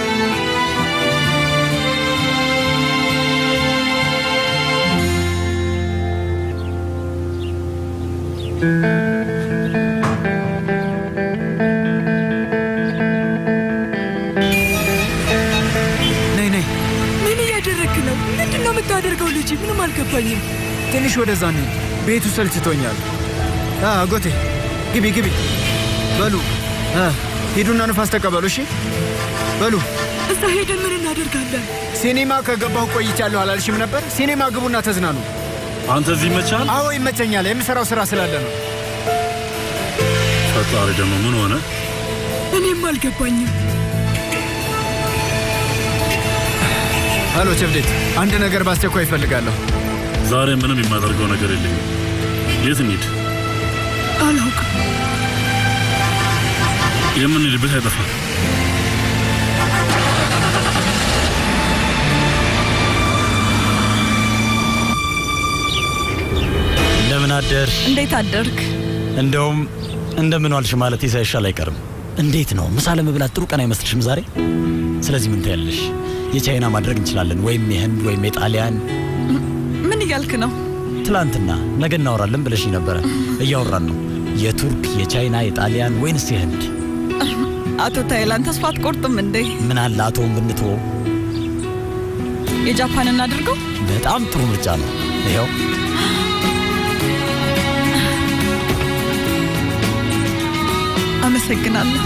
ነይ ነይ፣ ምን እያደረግክ ነው? ምንድን ነው የምታደርገው? ልጅ ምንም አልገባኝም። ትንሽ ወደዛ እንሂድ። ቤቱ ሰልችቶኛል። አ፣ አጎቴ ግቢ ግቢ። በሉ አ፣ ሂዱና ንፋስ ተቀበሉ። እሺ በሉ። እዛ ሄደን ምን እናደርጋለን? ሲኒማ ከገባሁ ቆይቻለሁ አላልሽም ነበር? ሲኒማ ግቡና ተዝናኑ። አንተ እዚህ ይመቻል? አዎ ይመቸኛል። የምሰራው ስራ ስላለ ነው። ፈጣሪ ደግሞ ምን ሆነ? እኔም አልገባኝም። ሄሎ ቸብዴት፣ አንድ ነገር በአስቸኳይ ይፈልጋለሁ። ዛሬ ምንም የማደርገው ነገር የለኝም። የት እንሂድ? አላውቅም። የምንሄድበት አይጠፋም። እንደምን አደርሽ? እንዴት አደርክ? እንደውም እንደምን ዋልሽ ማለት ሳይሻል አይቀርም። እንዴት ነው ምሳ ለመብላት ጥሩ ቀን አይመስልሽም ዛሬ? ስለዚህ ምን ታያለሽ? የቻይና ማድረግ እንችላለን፣ ወይም የህንድ ወይም የጣሊያን። ምን እያልክ ነው? ትላንትና ነገ እናወራለን ብለሽኝ ነበረ። እያወራን ነው። የቱርክ፣ የቻይና፣ የጣሊያን ወይንስ የህንድ? አቶ ታይላንድ ተስፋ አትቆርጥም እንዴ? ምን አለ አቶውን ብንትወው? የጃፓን እናድርገው? በጣም ጥሩ ምርጫ ነው። ይኸው አመሰግናለሁ።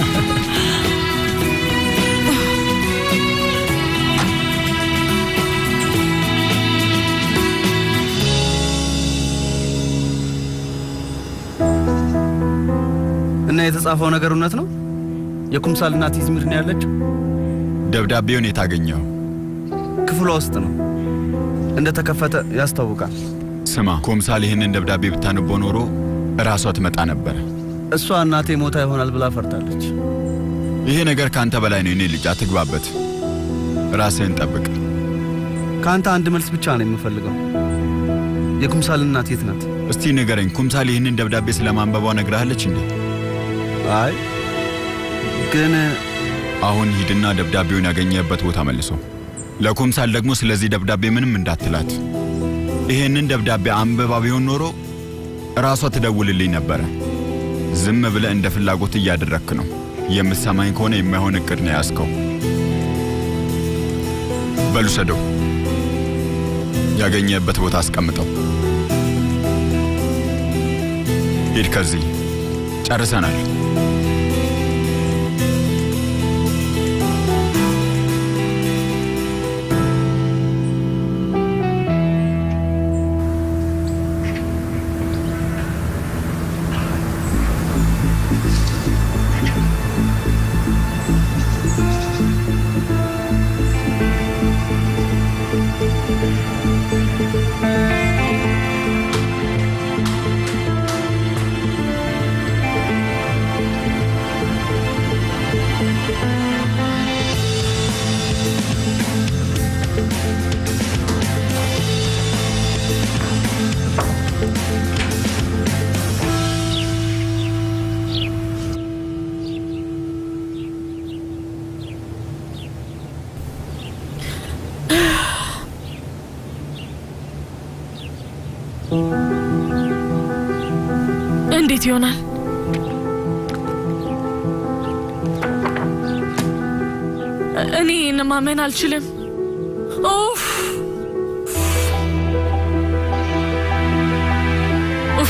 እና የተጻፈው ነገር እውነት ነው? የኩምሳል እናት ኢዝሚር ነው ያለችው? ደብዳቤውን የታገኘው ክፍሏ ውስጥ ነው። እንደተከፈተ ያስታውቃል። ስማ፣ ኩምሳል ይህንን ደብዳቤ ብታንቦ ኖሮ እራሷ ትመጣ ነበረ። እሷ እናቴ ሞታ ይሆናል ብላ ፈርታለች። ይሄ ነገር ከአንተ በላይ ነው። የኔ ልጅ አትግባበት። ራስህን ጠብቅ። ከአንተ አንድ መልስ ብቻ ነው የምፈልገው። የኩምሳል እናት የት ናት? እስቲ ንገረኝ፣ ኩምሳል ይህንን ደብዳቤ ስለማንበቧ ነግረሃለች እንዴ? አይ ግን አሁን ሂድና ደብዳቤውን ያገኘህበት ቦታ መልሶ። ለኩምሳል ደግሞ ስለዚህ ደብዳቤ ምንም እንዳትላት። ይህንን ደብዳቤ አንብባ ቢሆን ኖሮ ራሷ ትደውልልኝ ነበረ። ዝም ብለህ እንደ ፍላጎት እያደረግክ ነው። የምትሰማኝ ከሆነ የማይሆን እቅድ ነው የያዝከው። በሉ ሰደው፣ ያገኘበት ቦታ አስቀምጠው። ሂድ ከዚህ ጨርሰናል። እንዴት ይሆናል? እኔ ይህን ማመን አልችልም። ኡፍ ኡፍ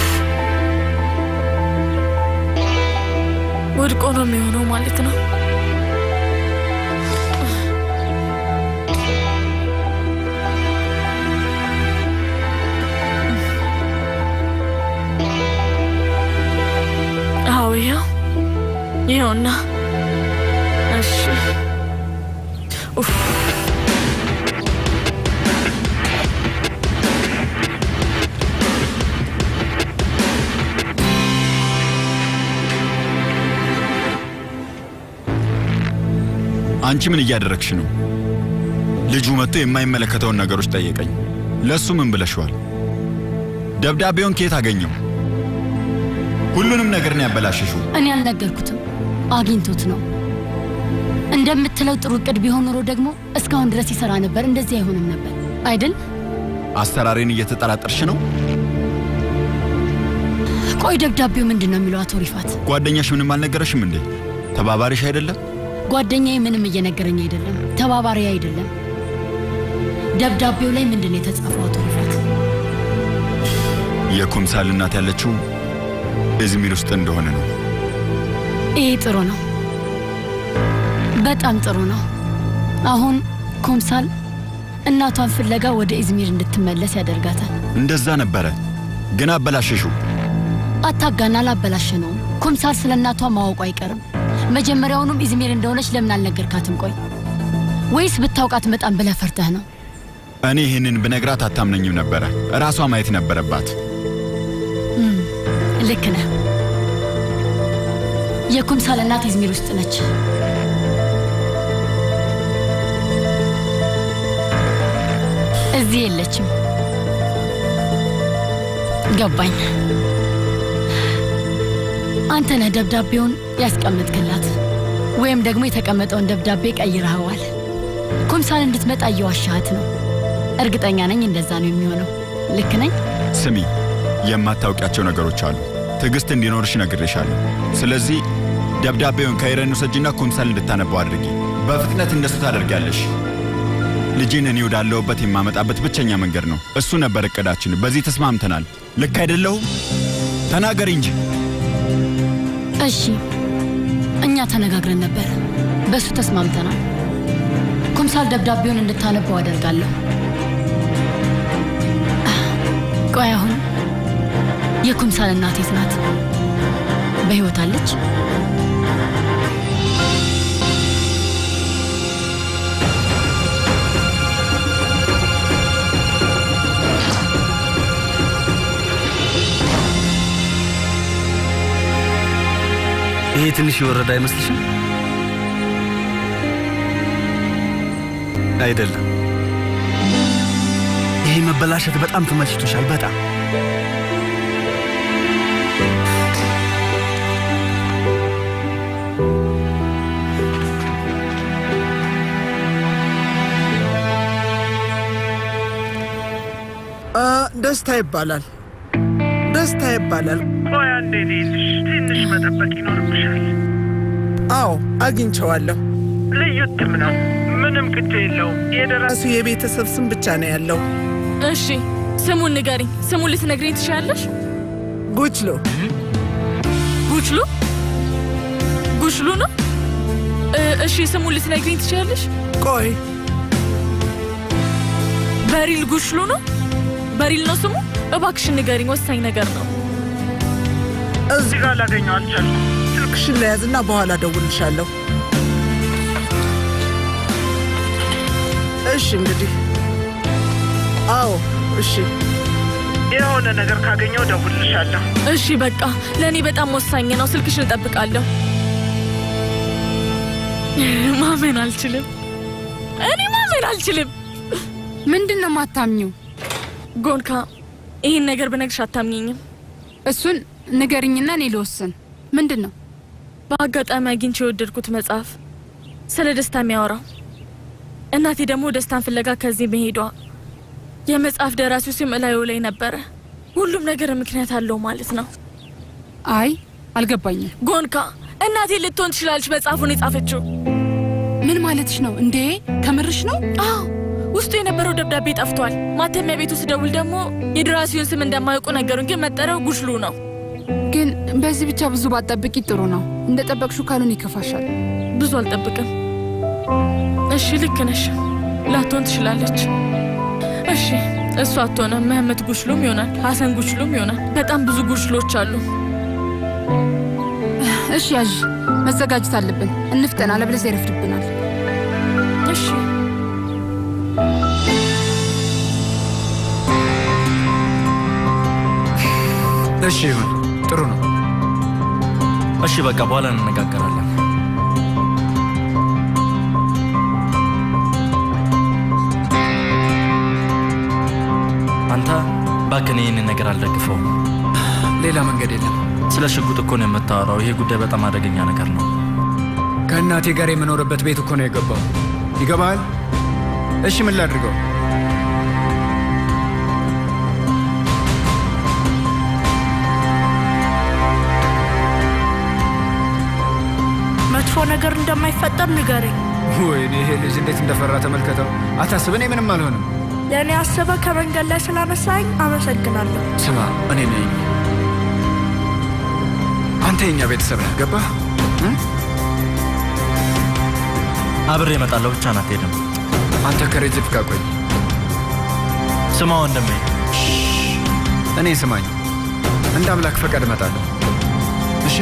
ወድቆ ነው የሚሆነው ማለት ነው። አዎ ይኸው ይኸውና። እሺ ኡፍ አንቺ ምን እያደረግሽ ነው? ልጁ መጥቶ የማይመለከተውን ነገሮች ጠየቀኝ። ለእሱ ምን ብለሽዋል? ደብዳቤውን ከየት አገኘው? ሁሉንም ነገር ነው ያበላሸሽው። እኔ አልነገርኩትም፣ አግኝቶት ነው። እንደምትለው ጥሩ እቅድ ቢሆን ኖሮ ደግሞ እስካሁን ድረስ ይሰራ ነበር፣ እንደዚህ አይሆንም ነበር አይደል? አሰራሬን እየተጠራጠርሽ ነው? ቆይ ደብዳቤው ምንድን ነው የሚለው? አቶ ሪፋት ጓደኛሽ ምንም አልነገረሽም እንዴ? ተባባሪሽ አይደለም? ጓደኛዬ ምንም እየነገረኝ አይደለም፣ ተባባሪ አይደለም። ደብዳቤው ላይ ምንድን ነው የተጻፈው? አቶ ሪፋት የኩምሳል እናት ያለችው ኢዝሚር ውስጥ እንደሆነ ነው። ይሄ ጥሩ ነው፣ በጣም ጥሩ ነው። አሁን ኩምሳል እናቷን ፍለጋ ወደ ኢዝሚር እንድትመለስ ያደርጋታል። እንደዛ ነበረ፣ ግን አበላሸሽው። አታጋና፣ አላበላሸነውም። ኩምሳል ስለ እናቷ ማወቁ አይቀርም። መጀመሪያውኑም ኢዝሚር እንደሆነች ለምን አልነገርካትም? ቆይ ወይስ ብታውቃት መጣም ብለህ ፈርተህ ነው? እኔ ይህንን ብነግራት አታምነኝም ነበረ። ራሷ ማየት ነበረባት። እም፣ ልክ ነህ። የኩምሳል እናት ኢዝሚር ውስጥ ነች። እዚህ የለችም። ገባኝ። አንተ ነህ ደብዳቤውን ያስቀምጥክላት፣ ወይም ደግሞ የተቀመጠውን ደብዳቤ ቀይረኸዋል። ኩምሳል እንድትመጣ እየዋሻሃት ነው። እርግጠኛ ነኝ እንደዛ ነው የሚሆነው። ልክ ነኝ? ስሚ፣ የማታውቂያቸው ነገሮች አሉ። ትዕግስት እንዲኖርሽ ነግሬሻለሁ። ስለዚህ ደብዳቤውን ከኢረን ውሰጂና ኩምሳል እንድታነባው አድርጊ። በፍጥነት እንደሱ ታደርጊያለሽ። ልጄን እኔ ወዳለሁበት የማመጣበት ብቸኛ መንገድ ነው። እሱ ነበር እቅዳችን። በዚህ ተስማምተናል። ልክ አይደለሁም? ተናገሪ እንጂ። እሺ፣ እኛ ተነጋግረን ነበር፣ በእሱ ተስማምተናል። ኩምሳል ደብዳቤውን እንድታነበው አደርጋለሁ። ቆይ አሁን የኩምሳል እናት የት ናት? በሕይወት አለች? ይሄ ትንሽ የወረደ አይመስልሽም? አይደለም። ይሄ መበላሸት በጣም ተመችቶሻል። በጣም አ፣ ደስታ ይባላል። ደስታ ይባላል። ቆይ አንዴ ልይዝሽ፣ ትንሽ መጠበቅ ይኖርብሻል። አዎ አግኝቸዋለሁ። ልዩ እትም ነው፣ ምንም ቅጅ የለውም። የደራሱ የቤተሰብ ስም ብቻ ነው ያለው። እሺ ስሙን ንገሪኝ። ስሙን ልትነግሪኝ ትችላለሽ? ጉችሎ ጉችሉ ጉችሉ ነው? እ፣ እሺ ስሙን ልትነግሪኝ ትችላለሽ? ቆይ በሪል ጉችሉ ነው? በሪል ነው ስሙ? እባክሽን ንገሪኝ፣ ወሳኝ ነገር ነው። እዚህ ጋር ላገኘው አልቻልኩም። ስልክሽን ለያዝና በኋላ ደውልሻለሁ። እሺ እንግዲህ አዎ፣ እሺ የሆነ ነገር ካገኘው ደውልልሻለሁ። እሺ በቃ ለእኔ በጣም ወሳኝ ነው። ስልክሽን እጠብቃለሁ። ማመን አልችልም። እኔ ማመን አልችልም። ምንድን ነው ማታምኚው? ጎንካ፣ ይህን ነገር ብነግርሽ አታምኘኝም። እሱን ንገርኝና እኔ ልወስን። ምንድን ነው? በአጋጣሚ አግኝቼ የወደድኩት መጽሐፍ ስለ ደስታ የሚያወራው እናቴ ደግሞ ደስታን ፍለጋ ከዚህ መሄዷ የመጽሐፍ ደራሲው ስም እላዩ ላይ ነበረ። ሁሉም ነገር ምክንያት አለው ማለት ነው። አይ አልገባኝም። ጎንካ፣ እናቴ ልትሆን ትችላለች መጽሐፉን የጻፈችው። ምን ማለትሽ ነው እንዴ? ከምርሽ ነው? አዎ፣ ውስጡ የነበረው ደብዳቤ ጠፍቷል። ማተሚያ ቤቱ ስደውል ደግሞ የደራሲውን ስም እንደማያውቁ ነገሩን፣ ግን መጠሪያው ጉሽሉ ነው። ግን በዚህ ብቻ ብዙ ባትጠብቂ ጥሩ ነው። እንደ ጠበቅሹ ካሉን ይከፋሻል። ብዙ አልጠብቅም። እሺ ልክ ነሽ፣ ላትሆን ትችላለች። እሺ እሱ አትሆንም። መህመት ጉሽሉም ይሆናል፣ ሀሰን ጉሽሉም ይሆናል። በጣም ብዙ ጉሽሎች አሉ። እሺ ያዥ፣ መዘጋጀት አለብን። እንፍጠን፣ አለበለዚያ ይረፍድብናል። እሺ እሺ ይሁን፣ ጥሩ ነው። እሺ በቃ በኋላ እንነጋገራለን። አንተ እባክህን ይህንን ነገር አልደግፈውም። ሌላ መንገድ የለም። ስለ ሽጉጥ እኮ ነው የምታወራው። ይሄ ጉዳይ በጣም አደገኛ ነገር ነው። ከእናቴ ጋር የምኖርበት ቤት እኮ ነው የገባው። ይገባሃል? እሺ ምን ላድርገው? መጥፎ ነገር እንደማይፈጠር ንገረኝ። ወይኔ ይሄ ልጅ እንዴት እንደፈራ ተመልከተው። አታስብ፣ እኔ ምንም አልሆንም። ለእኔ አስበ ከመንገድ ላይ ስላነሳኝ አመሰግናለሁ። ስማ፣ እኔ ነኝ። አንተ የኛ ቤተሰብ ነህ፣ ገባህ? አብሬ እመጣለሁ፣ ብቻ ናት ሄድም። አንተ ከሬጅፕ ጋር ቆይ። ስማ ወንድሜ፣ እኔ ስማኝ፣ እንደ አምላክ ፈቃድ እመጣለሁ። እሺ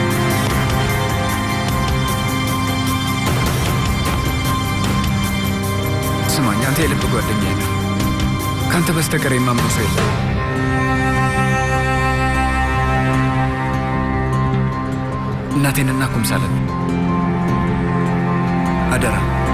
ስማኝ፣ አንተ የልብ ጓደኛዬ ነህ። ከአንተ በስተቀር የማምነው ሰው የለም። እናቴንና ኩምሳለን አደራ።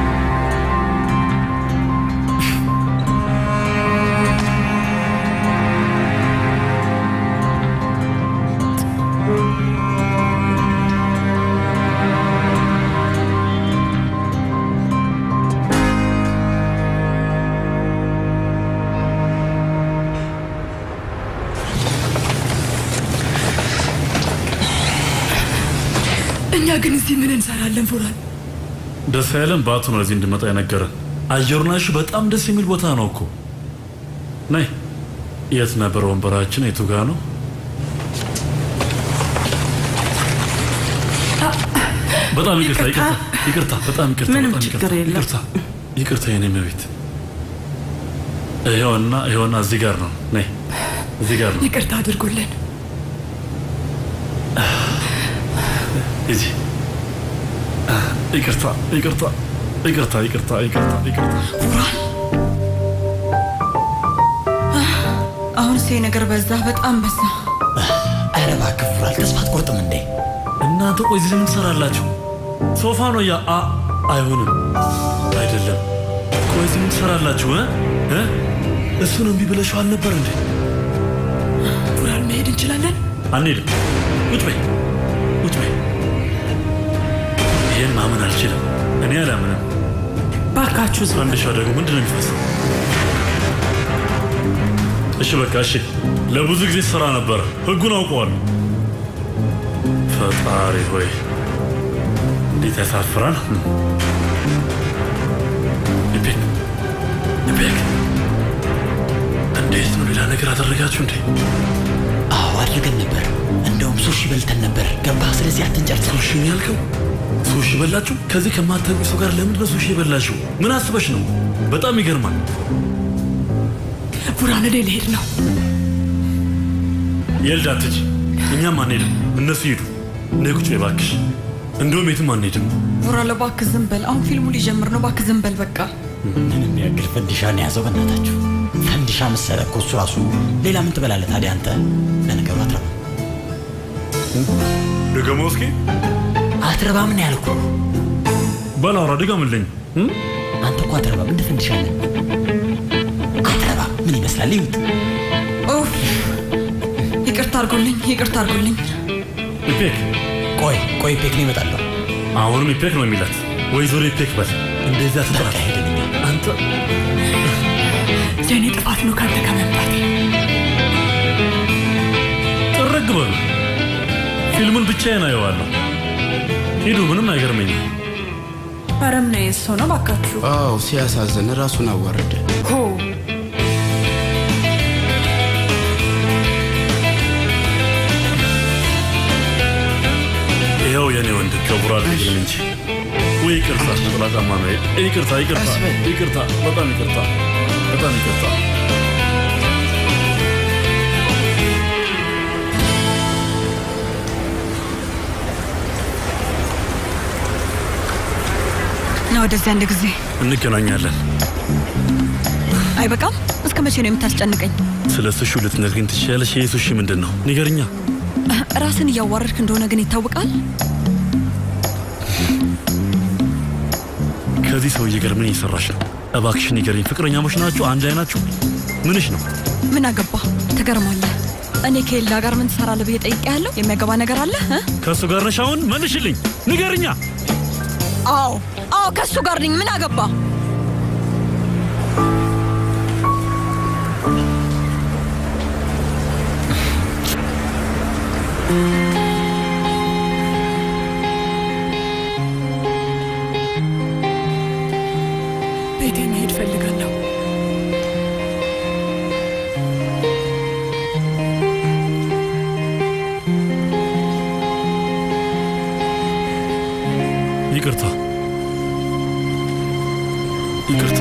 እኛ ግን እዚህ ምን እንሰራለን? ፉራን ደስ ያለን በአቶ ነው እዚህ እንድመጣ የነገረን። አየሩና እሺ፣ በጣም ደስ የሚል ቦታ ነው እኮ። ነይ። የት ነበር ወንበራችን? የቱ ጋ ነው? በጣም ይቅርታ፣ ይቅርታ፣ ይቅርታ፣ በጣም ይቅርታ፣ ምንም በጣም ችግር ይቅርታ፣ የለም። ይቅርታ፣ ይቅርታ የኔ መቤት። ይኸውና፣ ይኸውና፣ እዚህ ጋር ነው። ነይ፣ እዚህ ጋር ነው። ይቅርታ አድርጉልን። ሂጂ። ይቅርታ፣ ይቅርታ፣ ይቅርታ፣ ይቅርታ፣ ይቅርታ፣ ይቅርታ። አሁን ሴ ነገር በዛ፣ በጣም በዛ። ኧረ እባክህ ፉራል፣ ተስፋ አትቆርጥም እንዴ? እናንተ ቆይ እዚህ ምን ትሰራላችሁ? ሶፋ ነው ያ አ አይሆንም፣ አይደለም። ቆይ እዚህ ምን ትሰራላችሁ? እ እ እሱን እምቢ ብለሽው አልነበር እንዴ? ፉራን መሄድ እንችላለን? አንሄድም። ቁጭ በይ፣ ቁጭ በይ። ይሄን ማመን አልችልም። እኔ አላምንም። ባካችሁ ዝም አንድ ሻ ደግሞ ምንድን ነው የሚፈሰው? እሺ በቃ እሺ። ለብዙ ጊዜ ስራ ነበረ፣ ህጉን አውቀዋለሁ። ፈጣሪ ሆይ እንዴት ያሳፍራል! ኢፔክ ኢፔክ፣ እንዴት ነው? ሌላ ነገር አደረጋችሁ እንዴ? አዎ አድርገን ነበር። እንደውም ሱሺ በልተን ነበር። ገባህ? ስለዚህ አትንጨርስ። ሱሺ ነው ያልከው? ሱሺ በላችሁ? ከዚህ ከማታውቂው ሰው ጋር ለምንድን ነው ሱሺ የበላችሁ? ምን አስበሽ ነው? በጣም ይገርማል። ቡራን እኔ ልሄድ ነው። የልዳ አትሂጂ፣ እኛም አንሄድም። እነሱ ይሄዱ። ነይ ቁጭ በይ እባክሽ። እንደውም የትም አንሄድም። ቡራ እባክህ ዝም በል። አሁን ፊልሙ ሊጀምር ነው። እባክህ ዝም በል በቃ። ምንም ያክል ፈንዲሻ ነው የያዘው። በእናታችሁ ፈንዲሻ መሰለ እኮ እሱ ራሱ። ሌላ ምን ትበላለህ ታዲያ አንተ? ለነገሩ አትረባም። ድገመው እስኪ። አትረባም ነው ያልኩህ። በል አውራ ድገምልኝ። አንተ እኮ አትረባም፣ እንደ ፈንዲሻ ነህ። አትረባም። ምን ይመስላል? ይሁት ኡፍ! ይቅርታ አድርጎልኝ፣ ይቅርታ አድርጎልኝ። ኢፔክ ቆይ ቆይ፣ ኢፔክ ነው ይመጣለሁ። አሁንም ኢፔክ ነው የሚላት። ወይዘሮ ኢፔክ በል እንደዚያ ትጥራት። አንተ የእኔ ጥፋት ነው ካንተ ከመምጣት ጥርግ በሉ። ፊልሙን ብቻዬን አየዋለሁ። ሂዱ፣ ምንም አይገርመኝም። ኧረ ምን አይነት ሰው ነው ባካችሁ? አዎ ሲያሳዝን ራሱን አዋረደ። ሆ ይኸው የኔ ወንድ ከቡራ አልፈልግም እንጂ ወይ ይቅርታ፣ ነጠላ ጫማ ነው። ይቅርታ፣ ይቅርታ፣ ይቅርታ፣ በጣም ይቅርታ፣ በጣም ይቅርታ። ና ወደዚህ አንድ ጊዜ። እንገናኛለን። አይበቃም? እስከ መቼ ነው የምታስጨንቀኝ? ስለ ሱሺ ልትነግሪኝ ትችያለሽ? ይህ ሱሺ ምንድን ነው? ንገርኛ። ራስን እያዋረድክ እንደሆነ ግን ይታወቃል። ከዚህ ሰውዬ ጋር ምን እየሰራሽ ነው? እባክሽ ንገሪኝ። ፍቅረኛሞች ናችሁ? አንድ ላይ ናችሁ? ምንሽ ነው? ምን አገባ? ትገርማለህ። እኔ ከኤልዳ ጋር ምን ትሰራለህ ብዬ ጠይቄያለሁ። የሚያገባ ነገር አለ? እ? ከእሱ ጋር ነሽ? አሁን መልሽልኝ፣ ንገርኛ። አዎ አዎ፣ ከእሱ ጋር ነኝ። ምን አገባ? ቤቴ መሄድ ፈልጋለሁ። ይቅርታ፣ ይቅርታ።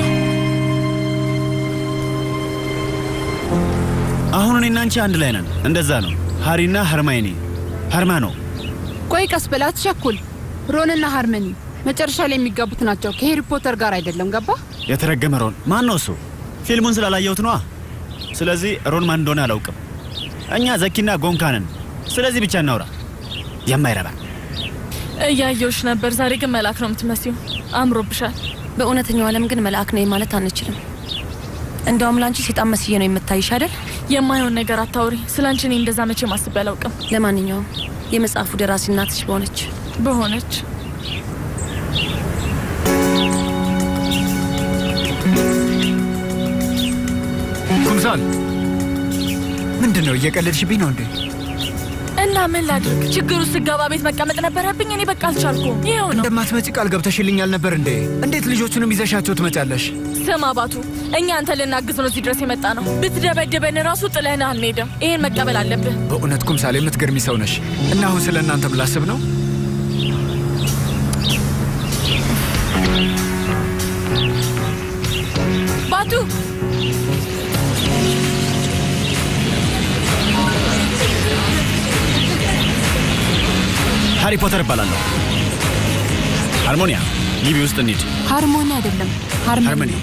አሁን እኔና አንቺ አንድ ላይ ነን። እንደዛ ነው። ሃሪና ሀርማይኔ ሀርማ ነው። ቆይ ቀስ ብላ አትቸኩል። ሮንና ሃርመኒ መጨረሻ ላይ የሚጋቡት ናቸው። ከሄሪ ፖተር ጋር አይደለም። ገባ? የተረገመ ሮን ማን ነው እሱ? ፊልሙን ስላላየሁት ነዋ። ስለዚህ ሮን ማን እንደሆነ አላውቅም። እኛ ዘኪና ጎንካ ነን። ስለዚህ ብቻ እናውራ። የማይረባ እያየውሽ ነበር። ዛሬ ግን መልአክ ነው የምትመስዩ። አምሮብሻል። በእውነተኛው ዓለም ግን መልአክ ነኝ ማለት አንችልም። እንደውም ለአንቺ ሴጣን መስዬ ነው የምታይሽ አይደል? የማይሆን ነገር አታውሪ። ስለ አንቺ እኔ እንደዛ መቼ ማስቤ አላውቅም። ለማንኛውም የመጽሐፉ ደራሲ እናትሽ በሆነች በሆነች ኩምሳል ምንድን ነው? እየቀለድሽብኝ ነው እንዴ? እና ምን ላድርግ? ችግሩ ስገባ ቤት መቀመጥ ነበረብኝ። እኔ በቃ አልቻልኩም። ይኸው ነው። እንደማትመጪ ቃል ገብተሽልኛል ነበር እንዴ? እንዴት ልጆቹንም ይዘሻቸው ትመጫለሽ? ስም አባቱ፣ እኛ አንተ ልናግዝ ነው እዚህ ድረስ የመጣ ነው። ብትደበድበን ራሱ ጥለህን አንሄድም። ይሄን መቀበል አለብህ። በእውነት ኩምሳል የምትገርሚ ሰው ነሽ። እና አሁን ስለ እናንተ ብላስብ ነው ባቱ ሃሪ ፖተር እባላለሁ። ሃርሞኒያ ግቢ ውስጥ እንሂድ። ሃርሞኒ አይደለም ሃርመኒ። ሃርመኒ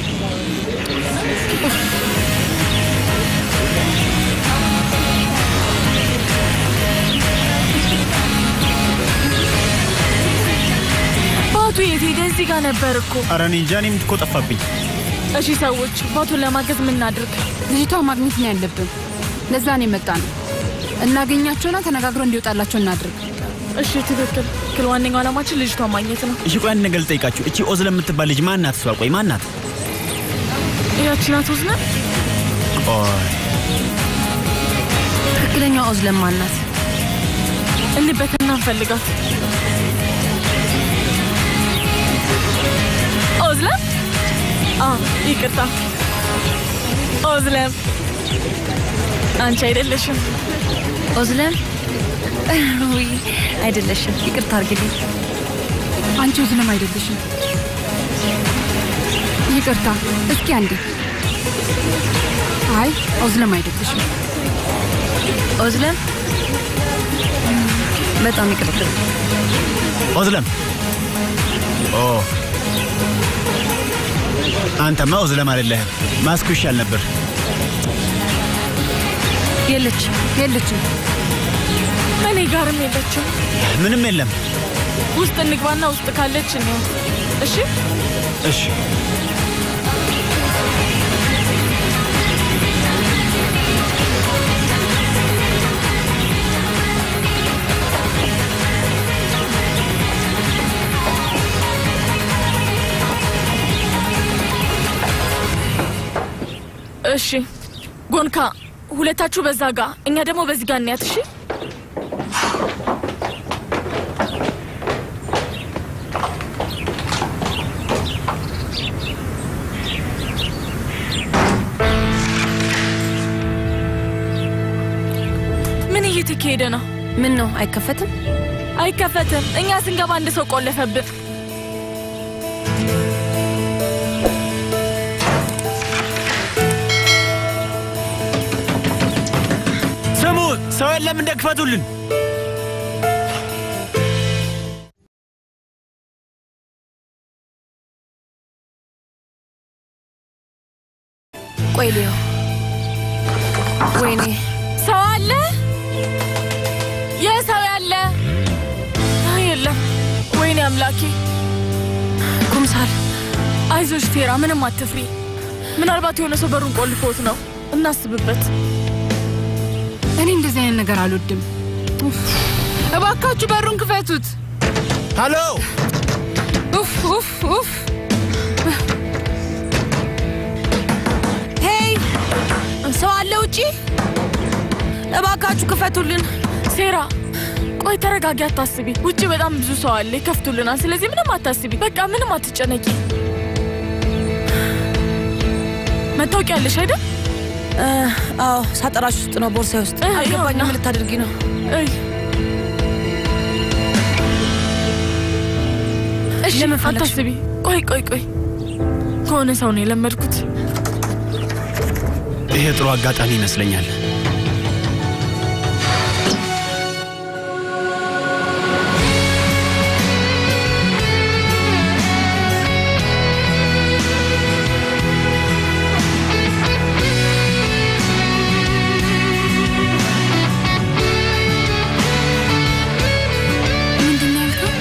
ባቱ የት ሄደ? እዚህ ጋር ነበር እኮ። ኧረ እኔ እንጃ፣ እኔም እኮ ጠፋብኝ። እሺ ሰዎች፣ ባቱን ለማገዝ ምን እናድርግ? ልጅቷ ማግኘት ነው ያለብን። ለዛ ነው የመጣ ነው። እናገኛቸውና ተነጋግረው እንዲወጣላቸው እናድርግ። እሺ ትክክል። ክል ዋነኛው ዓላማችን ልጅቷን ማግኘት ነው። እሺ ቆይ አንድ ነገር ልጠይቃችሁ። እቺ ኦዝ ለምትባል ልጅ ማን ናት? እሷ ቆይ ማን ናት? ያቺ ናት ወዝነ ቆይ ትክክለኛዋ ኦዝለም ማን ናት? እንበትና እንፈልጋት። ኦዝለም? አዎ፣ ይቅርታ ኦዝለም፣ አንቺ አይደለሽም። ኦዝለም? ውይ አይደለሽም፣ ይቅርታ አርግልኝ። አንቺ ኦዝለም አይደለሽም። ይቅርታ፣ እስኪ አንዴ። አይ ኦዝለም አይደለሽም። ኦዝለም? በጣም ይቅርታ። ኦዝለም ኦ አንተማ ኦዝለም አይደለህም። ማስኩ ይሻል ነበር። የለችም የለችም። እኔ ጋርም የለችም። ምንም የለም። ውስጥ እንግባና ውስጥ ካለች እንየው። እሺ እሺ እሺ ጎንካ፣ ሁለታችሁ በዛ ጋ፣ እኛ ደግሞ በዚህ ጋ እንያት። እሺ ምን እየተካሄደ ነው? ምን ነው አይከፈትም? አይከፈትም። እኛ ስንገባ አንድ ሰው ቆለፈብን። ስሙ፣ ሰው የለም እንደ ክፈቱልን። ቆይ ልየው። ወይኔ ሰው አለ? የሰው ያለ አይ፣ የለም። ወይኔ አምላኬ። ኩምሳል፣ አይዞሽ ቴራ፣ ምንም አትፍሪ። ምናልባት የሆነ ሰው በሩን ቆልፎት ነው። እናስብበት። እኔ እንደዚህ አይነት ነገር አልወድም። ኡፍ! እባካችሁ በሩን ክፈቱት። ሃሎ! ኡፍ ኡፍ ኡፍ! ሄይ፣ ሰው አለ ውጪ? እባካችሁ ክፈቱልን። ሴራ፣ ቆይ ተረጋጊ፣ አታስቢ። ውጭ በጣም ብዙ ሰው አለ፣ ይከፍቱልናል። ስለዚህ ምንም አታስቢ፣ በቃ ምንም አትጨነቂ። መታወቂያ አለሽ አይደል? አዎ፣ ሳጠራሽ ውስጥ ነው፣ ቦርሳዬ ውስጥ። አልገባኝም። ምን ልታደርጊ ነው? እሺ፣ አታስቢ። ቆይ ቆይ ቆይ፣ ከሆነ ሰው ነው የለመድኩት። ይሄ ጥሩ አጋጣሚ ይመስለኛል። ምንድን ነው ያልከው?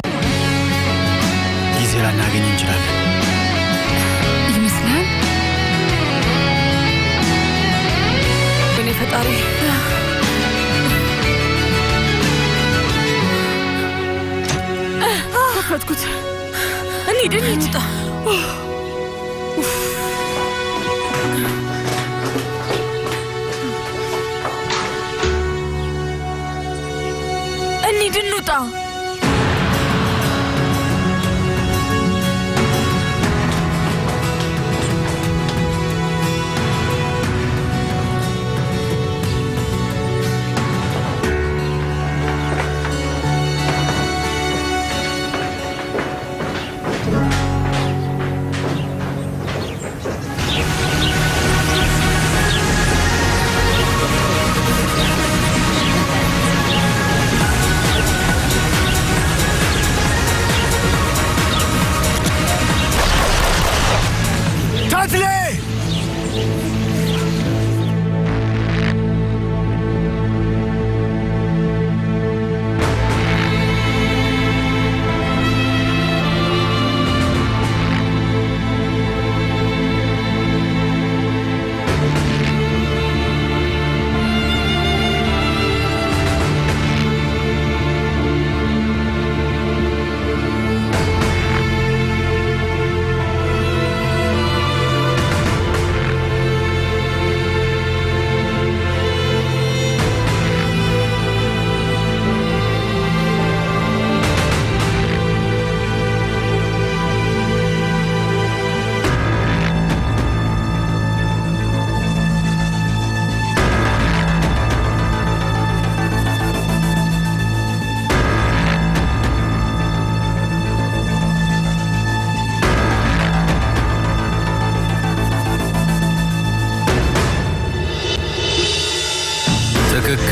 ጊዜ ላናገኝ እንችላለን። ይመስላል። እኔ ፈጣሪ ከፈትኩት። እንሂድ እንሂድ። እንሂድ እንውጣ።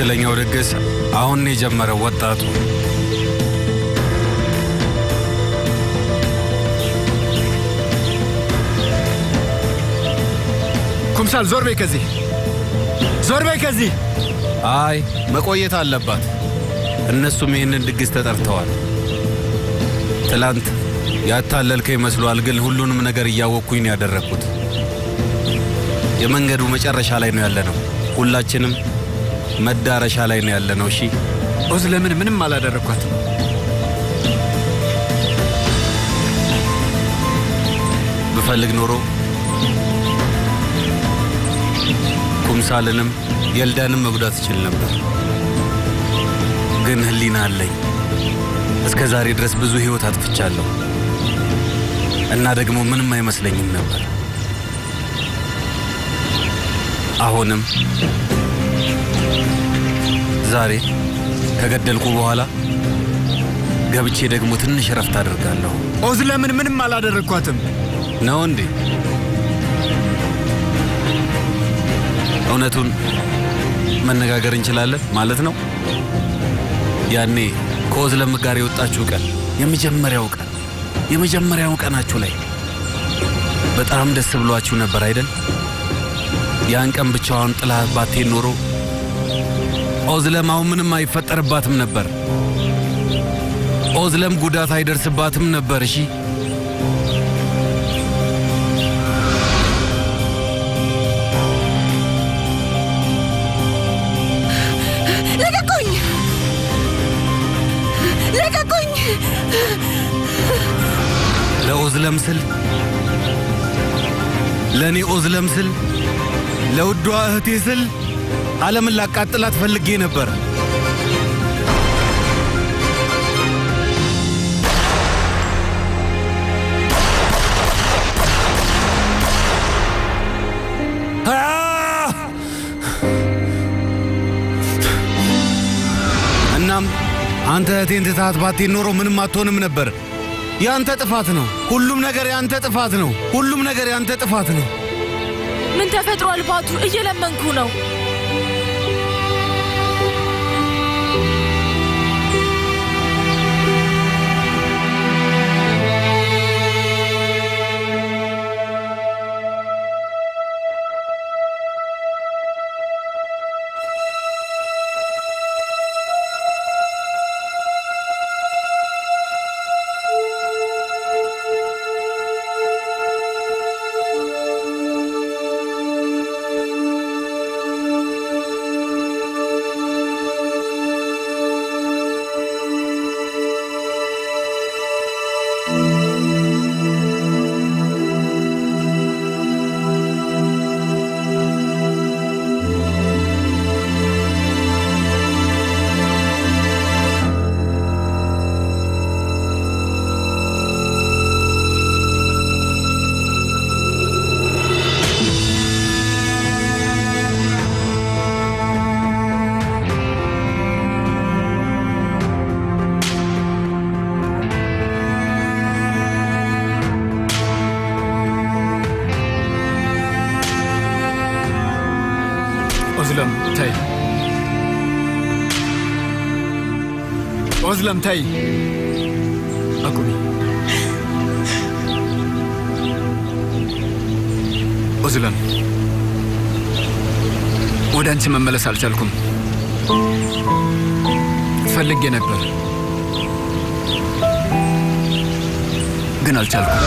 ትክክለኛው ድግስ አሁን ነው የጀመረው ወጣቱ ኩምሳል ዞር በይ ከዚህ ዞር በይ ከዚህ አይ መቆየት አለባት። እነሱም ይህንን ድግስ ተጠርተዋል። ትላንት ያታለልከ ይመስሏል፣ ግን ሁሉንም ነገር እያወቅኩኝ ነው ያደረግኩት። የመንገዱ መጨረሻ ላይ ነው ያለነው። ሁላችንም መዳረሻ ላይ ነው ያለነው። እሺ ኦዝ ለምን ምንም አላደረግኳትም። ብፈልግ ኖሮ ኩምሳልንም የልዳንም መጉዳት እችል ነበር። ግን ህሊና አለኝ። እስከ ዛሬ ድረስ ብዙ ህይወት አጥፍቻለሁ እና ደግሞ ምንም አይመስለኝም ነበር። አሁንም ዛሬ ከገደልኩ በኋላ ገብቼ ደግሞ ትንሽ እረፍት አድርጋለሁ። ኦዝ ለምን ምንም አላደረግኳትም ነው እንዴ? እውነቱን መነጋገር እንችላለን ማለት ነው። ያኔ ከኦዝለም ጋር የወጣችሁ ቀን የመጀመሪያው ቀን የመጀመሪያው ቀናችሁ ላይ በጣም ደስ ብሏችሁ ነበር አይደል? ያን ቀን ብቻዋን ጥላ ባቴን ኖሮ ኦዝለም አሁን ምንም አይፈጠርባትም ነበር። ኦዝለም ጉዳት አይደርስባትም ነበር። እሺ ልቀቁኝ! ልቀቁኝ! ለኦዝለም ስል ለእኔ ኦዝለም ስል ለውዷ እህቴ ስል ዓለምን ላቃጥላት ፈልጌ ነበር። እናም አንተ እህቴን ትታት ባቴን ኖሮ ምንም አትሆንም ነበር። ያንተ ጥፋት ነው። ሁሉም ነገር ያንተ ጥፋት ነው። ሁሉም ነገር ያንተ ጥፋት ነው። ምን ተፈጥሯል? ባቱ እየለመንኩ ነው። ኦዝለም ተይ፣ ኦዝለም ተይ፣ አቁሚ። ኦዝለም ወደ አንቺ መመለስ አልቻልኩም። ፈልጌ ነበር ግን አልቻልኩም።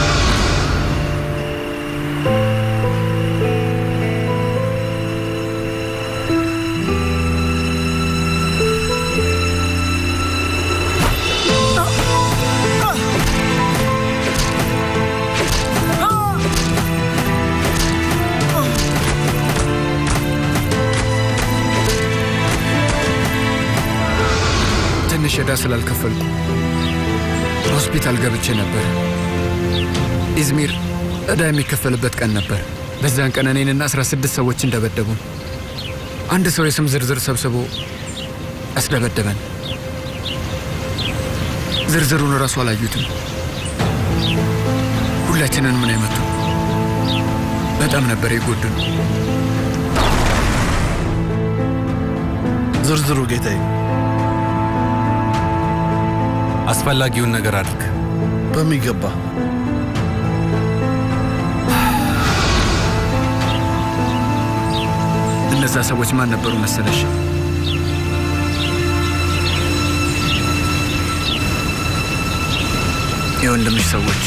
ትንሽ ዕዳ ስላልከፈልኩ ሆስፒታል ገብቼ ነበር። ኢዝሚር ዕዳ የሚከፈልበት ቀን ነበር። በዚያን ቀን እኔንና 16 ሰዎች እንደበደቡን አንድ ሰው የስም ዝርዝር ሰብስቦ አስደበደበን። ዝርዝሩን እራሱ አላዩትም። ሁላችንን ምን አይመቱ በጣም ነበር የጎዱን። ዝርዝሩ ጌታዬ። አስፈላጊውን ነገር አድርግ። በሚገባ እነዛ ሰዎች ማን ነበሩ መሰለሽ? የወንድምሽ ሰዎች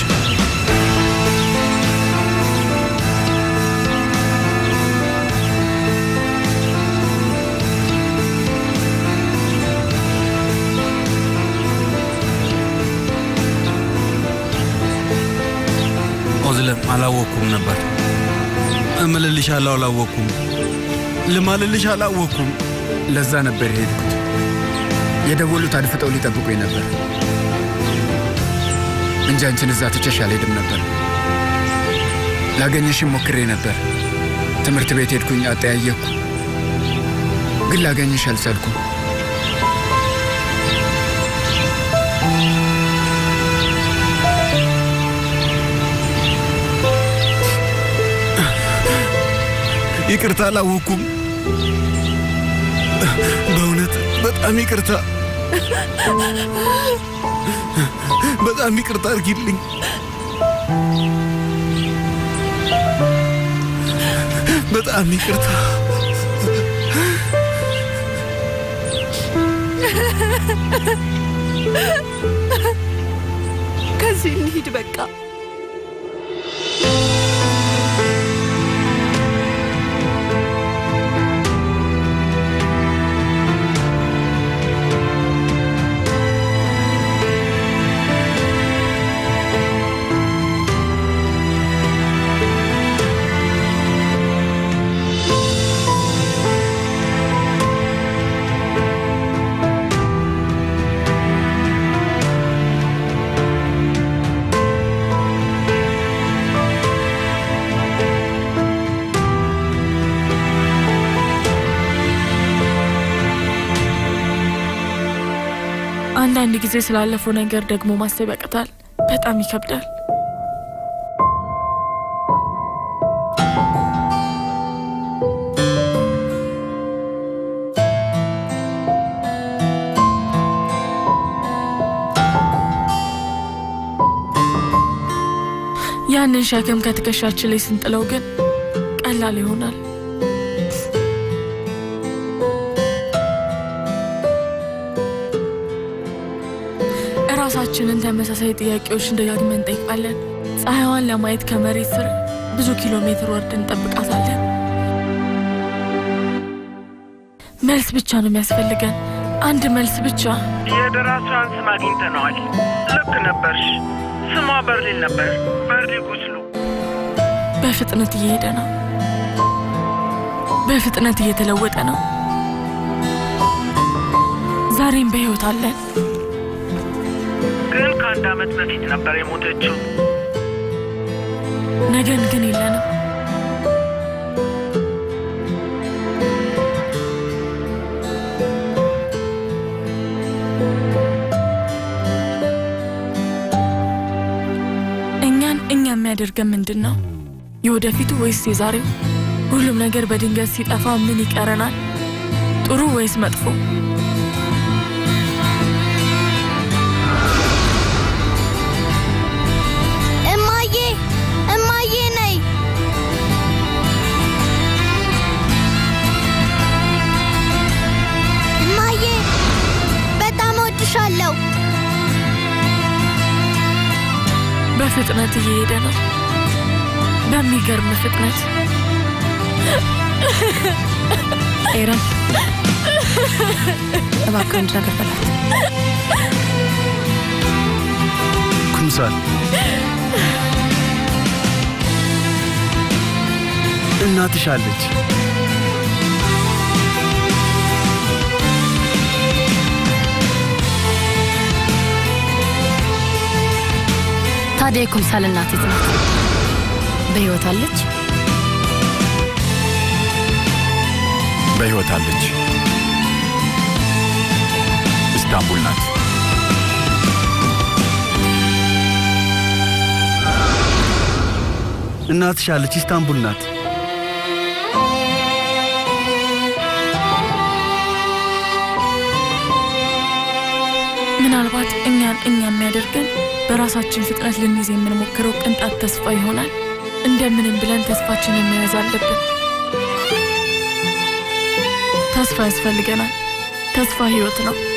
ኦዝለም አላወቅኩም ነበር። እምልልሻለሁ አላወቅኩም። ልማልልሽ አላወቅኩም። ለዛ ነበር የሄድኩት። የደወሉት አድፍጠው ሊጠብቁኝ ነበር እንጂ አንቺን እዛ ትቼሽ አልሄድም ነበር። ላገኘሽም ሞክሬ ነበር። ትምህርት ቤት ሄድኩኝ፣ አጠያየኩ፣ ግን ላገኘሽ አልቻልኩም። ይቅርታ አላወቅኩም። በእውነት በጣም ይቅርታ፣ በጣም ይቅርታ አድርጊልኝ። በጣም ይቅርታ። ከዚህ እንሂድ በቃ። አንዳንድ ጊዜ ስላለፈው ነገር ደግሞ ማሰብ ያቅታል። በጣም ይከብዳል። ያንን ሸክም ከትከሻችን ላይ ስንጥለው ግን ቀላል ይሆናል። እራሳችንን ተመሳሳይ ጥያቄዎችን ደጋግመን እንጠይቃለን። ፀሐይዋን ለማየት ከመሬት ስር ብዙ ኪሎ ሜትር ወርደን እንጠብቃታለን። መልስ ብቻ ነው የሚያስፈልገን፣ አንድ መልስ ብቻ። የደራሲዋን ስም አግኝተነዋል። ልክ ነበርሽ። ስሟ በርሊን ነበር። በርሊ ጉስሉ። በፍጥነት እየሄደ ነው። በፍጥነት እየተለወጠ ነው። ዛሬም በሕይወት አለን። ግን ከአንድ ዓመት በፊት ነበር የሞተችው። ነገን ግን የለንም። እኛን እኛ የሚያደርገን ምንድን ነው? የወደፊቱ ወይስ የዛሬው? ሁሉም ነገር በድንገት ሲጠፋ ምን ይቀረናል? ጥሩ ወይስ መጥፎ? እማዬ እማዬ ነይ። እማዬ በጣም እወድሻለሁ። በፍጥነት እየሄደ ነው። በሚገርም ፍጥነት። ኤረን እባክህ አንድ ነገር በላት። ኩምሳል እናትሽ አለች። ታዲያ የኩምሳል እናት የት ናት? በሕይወት አለች? በሕይወት አለች። ኢስታንቡል ናት። እናትሽ አለች፣ ኢስታንቡል ናት። 「 ምናልባት እኛን እኛ የሚያደርገን በራሳችን ፍጥነት ልንይዝ የምንሞክረው ቅንጣት ተስፋ ይሆናል። እንደምንም ብለን ተስፋችንን መያዝ አለብን። ተስፋ ያስፈልገናል። ተስፋ ህይወት ነው።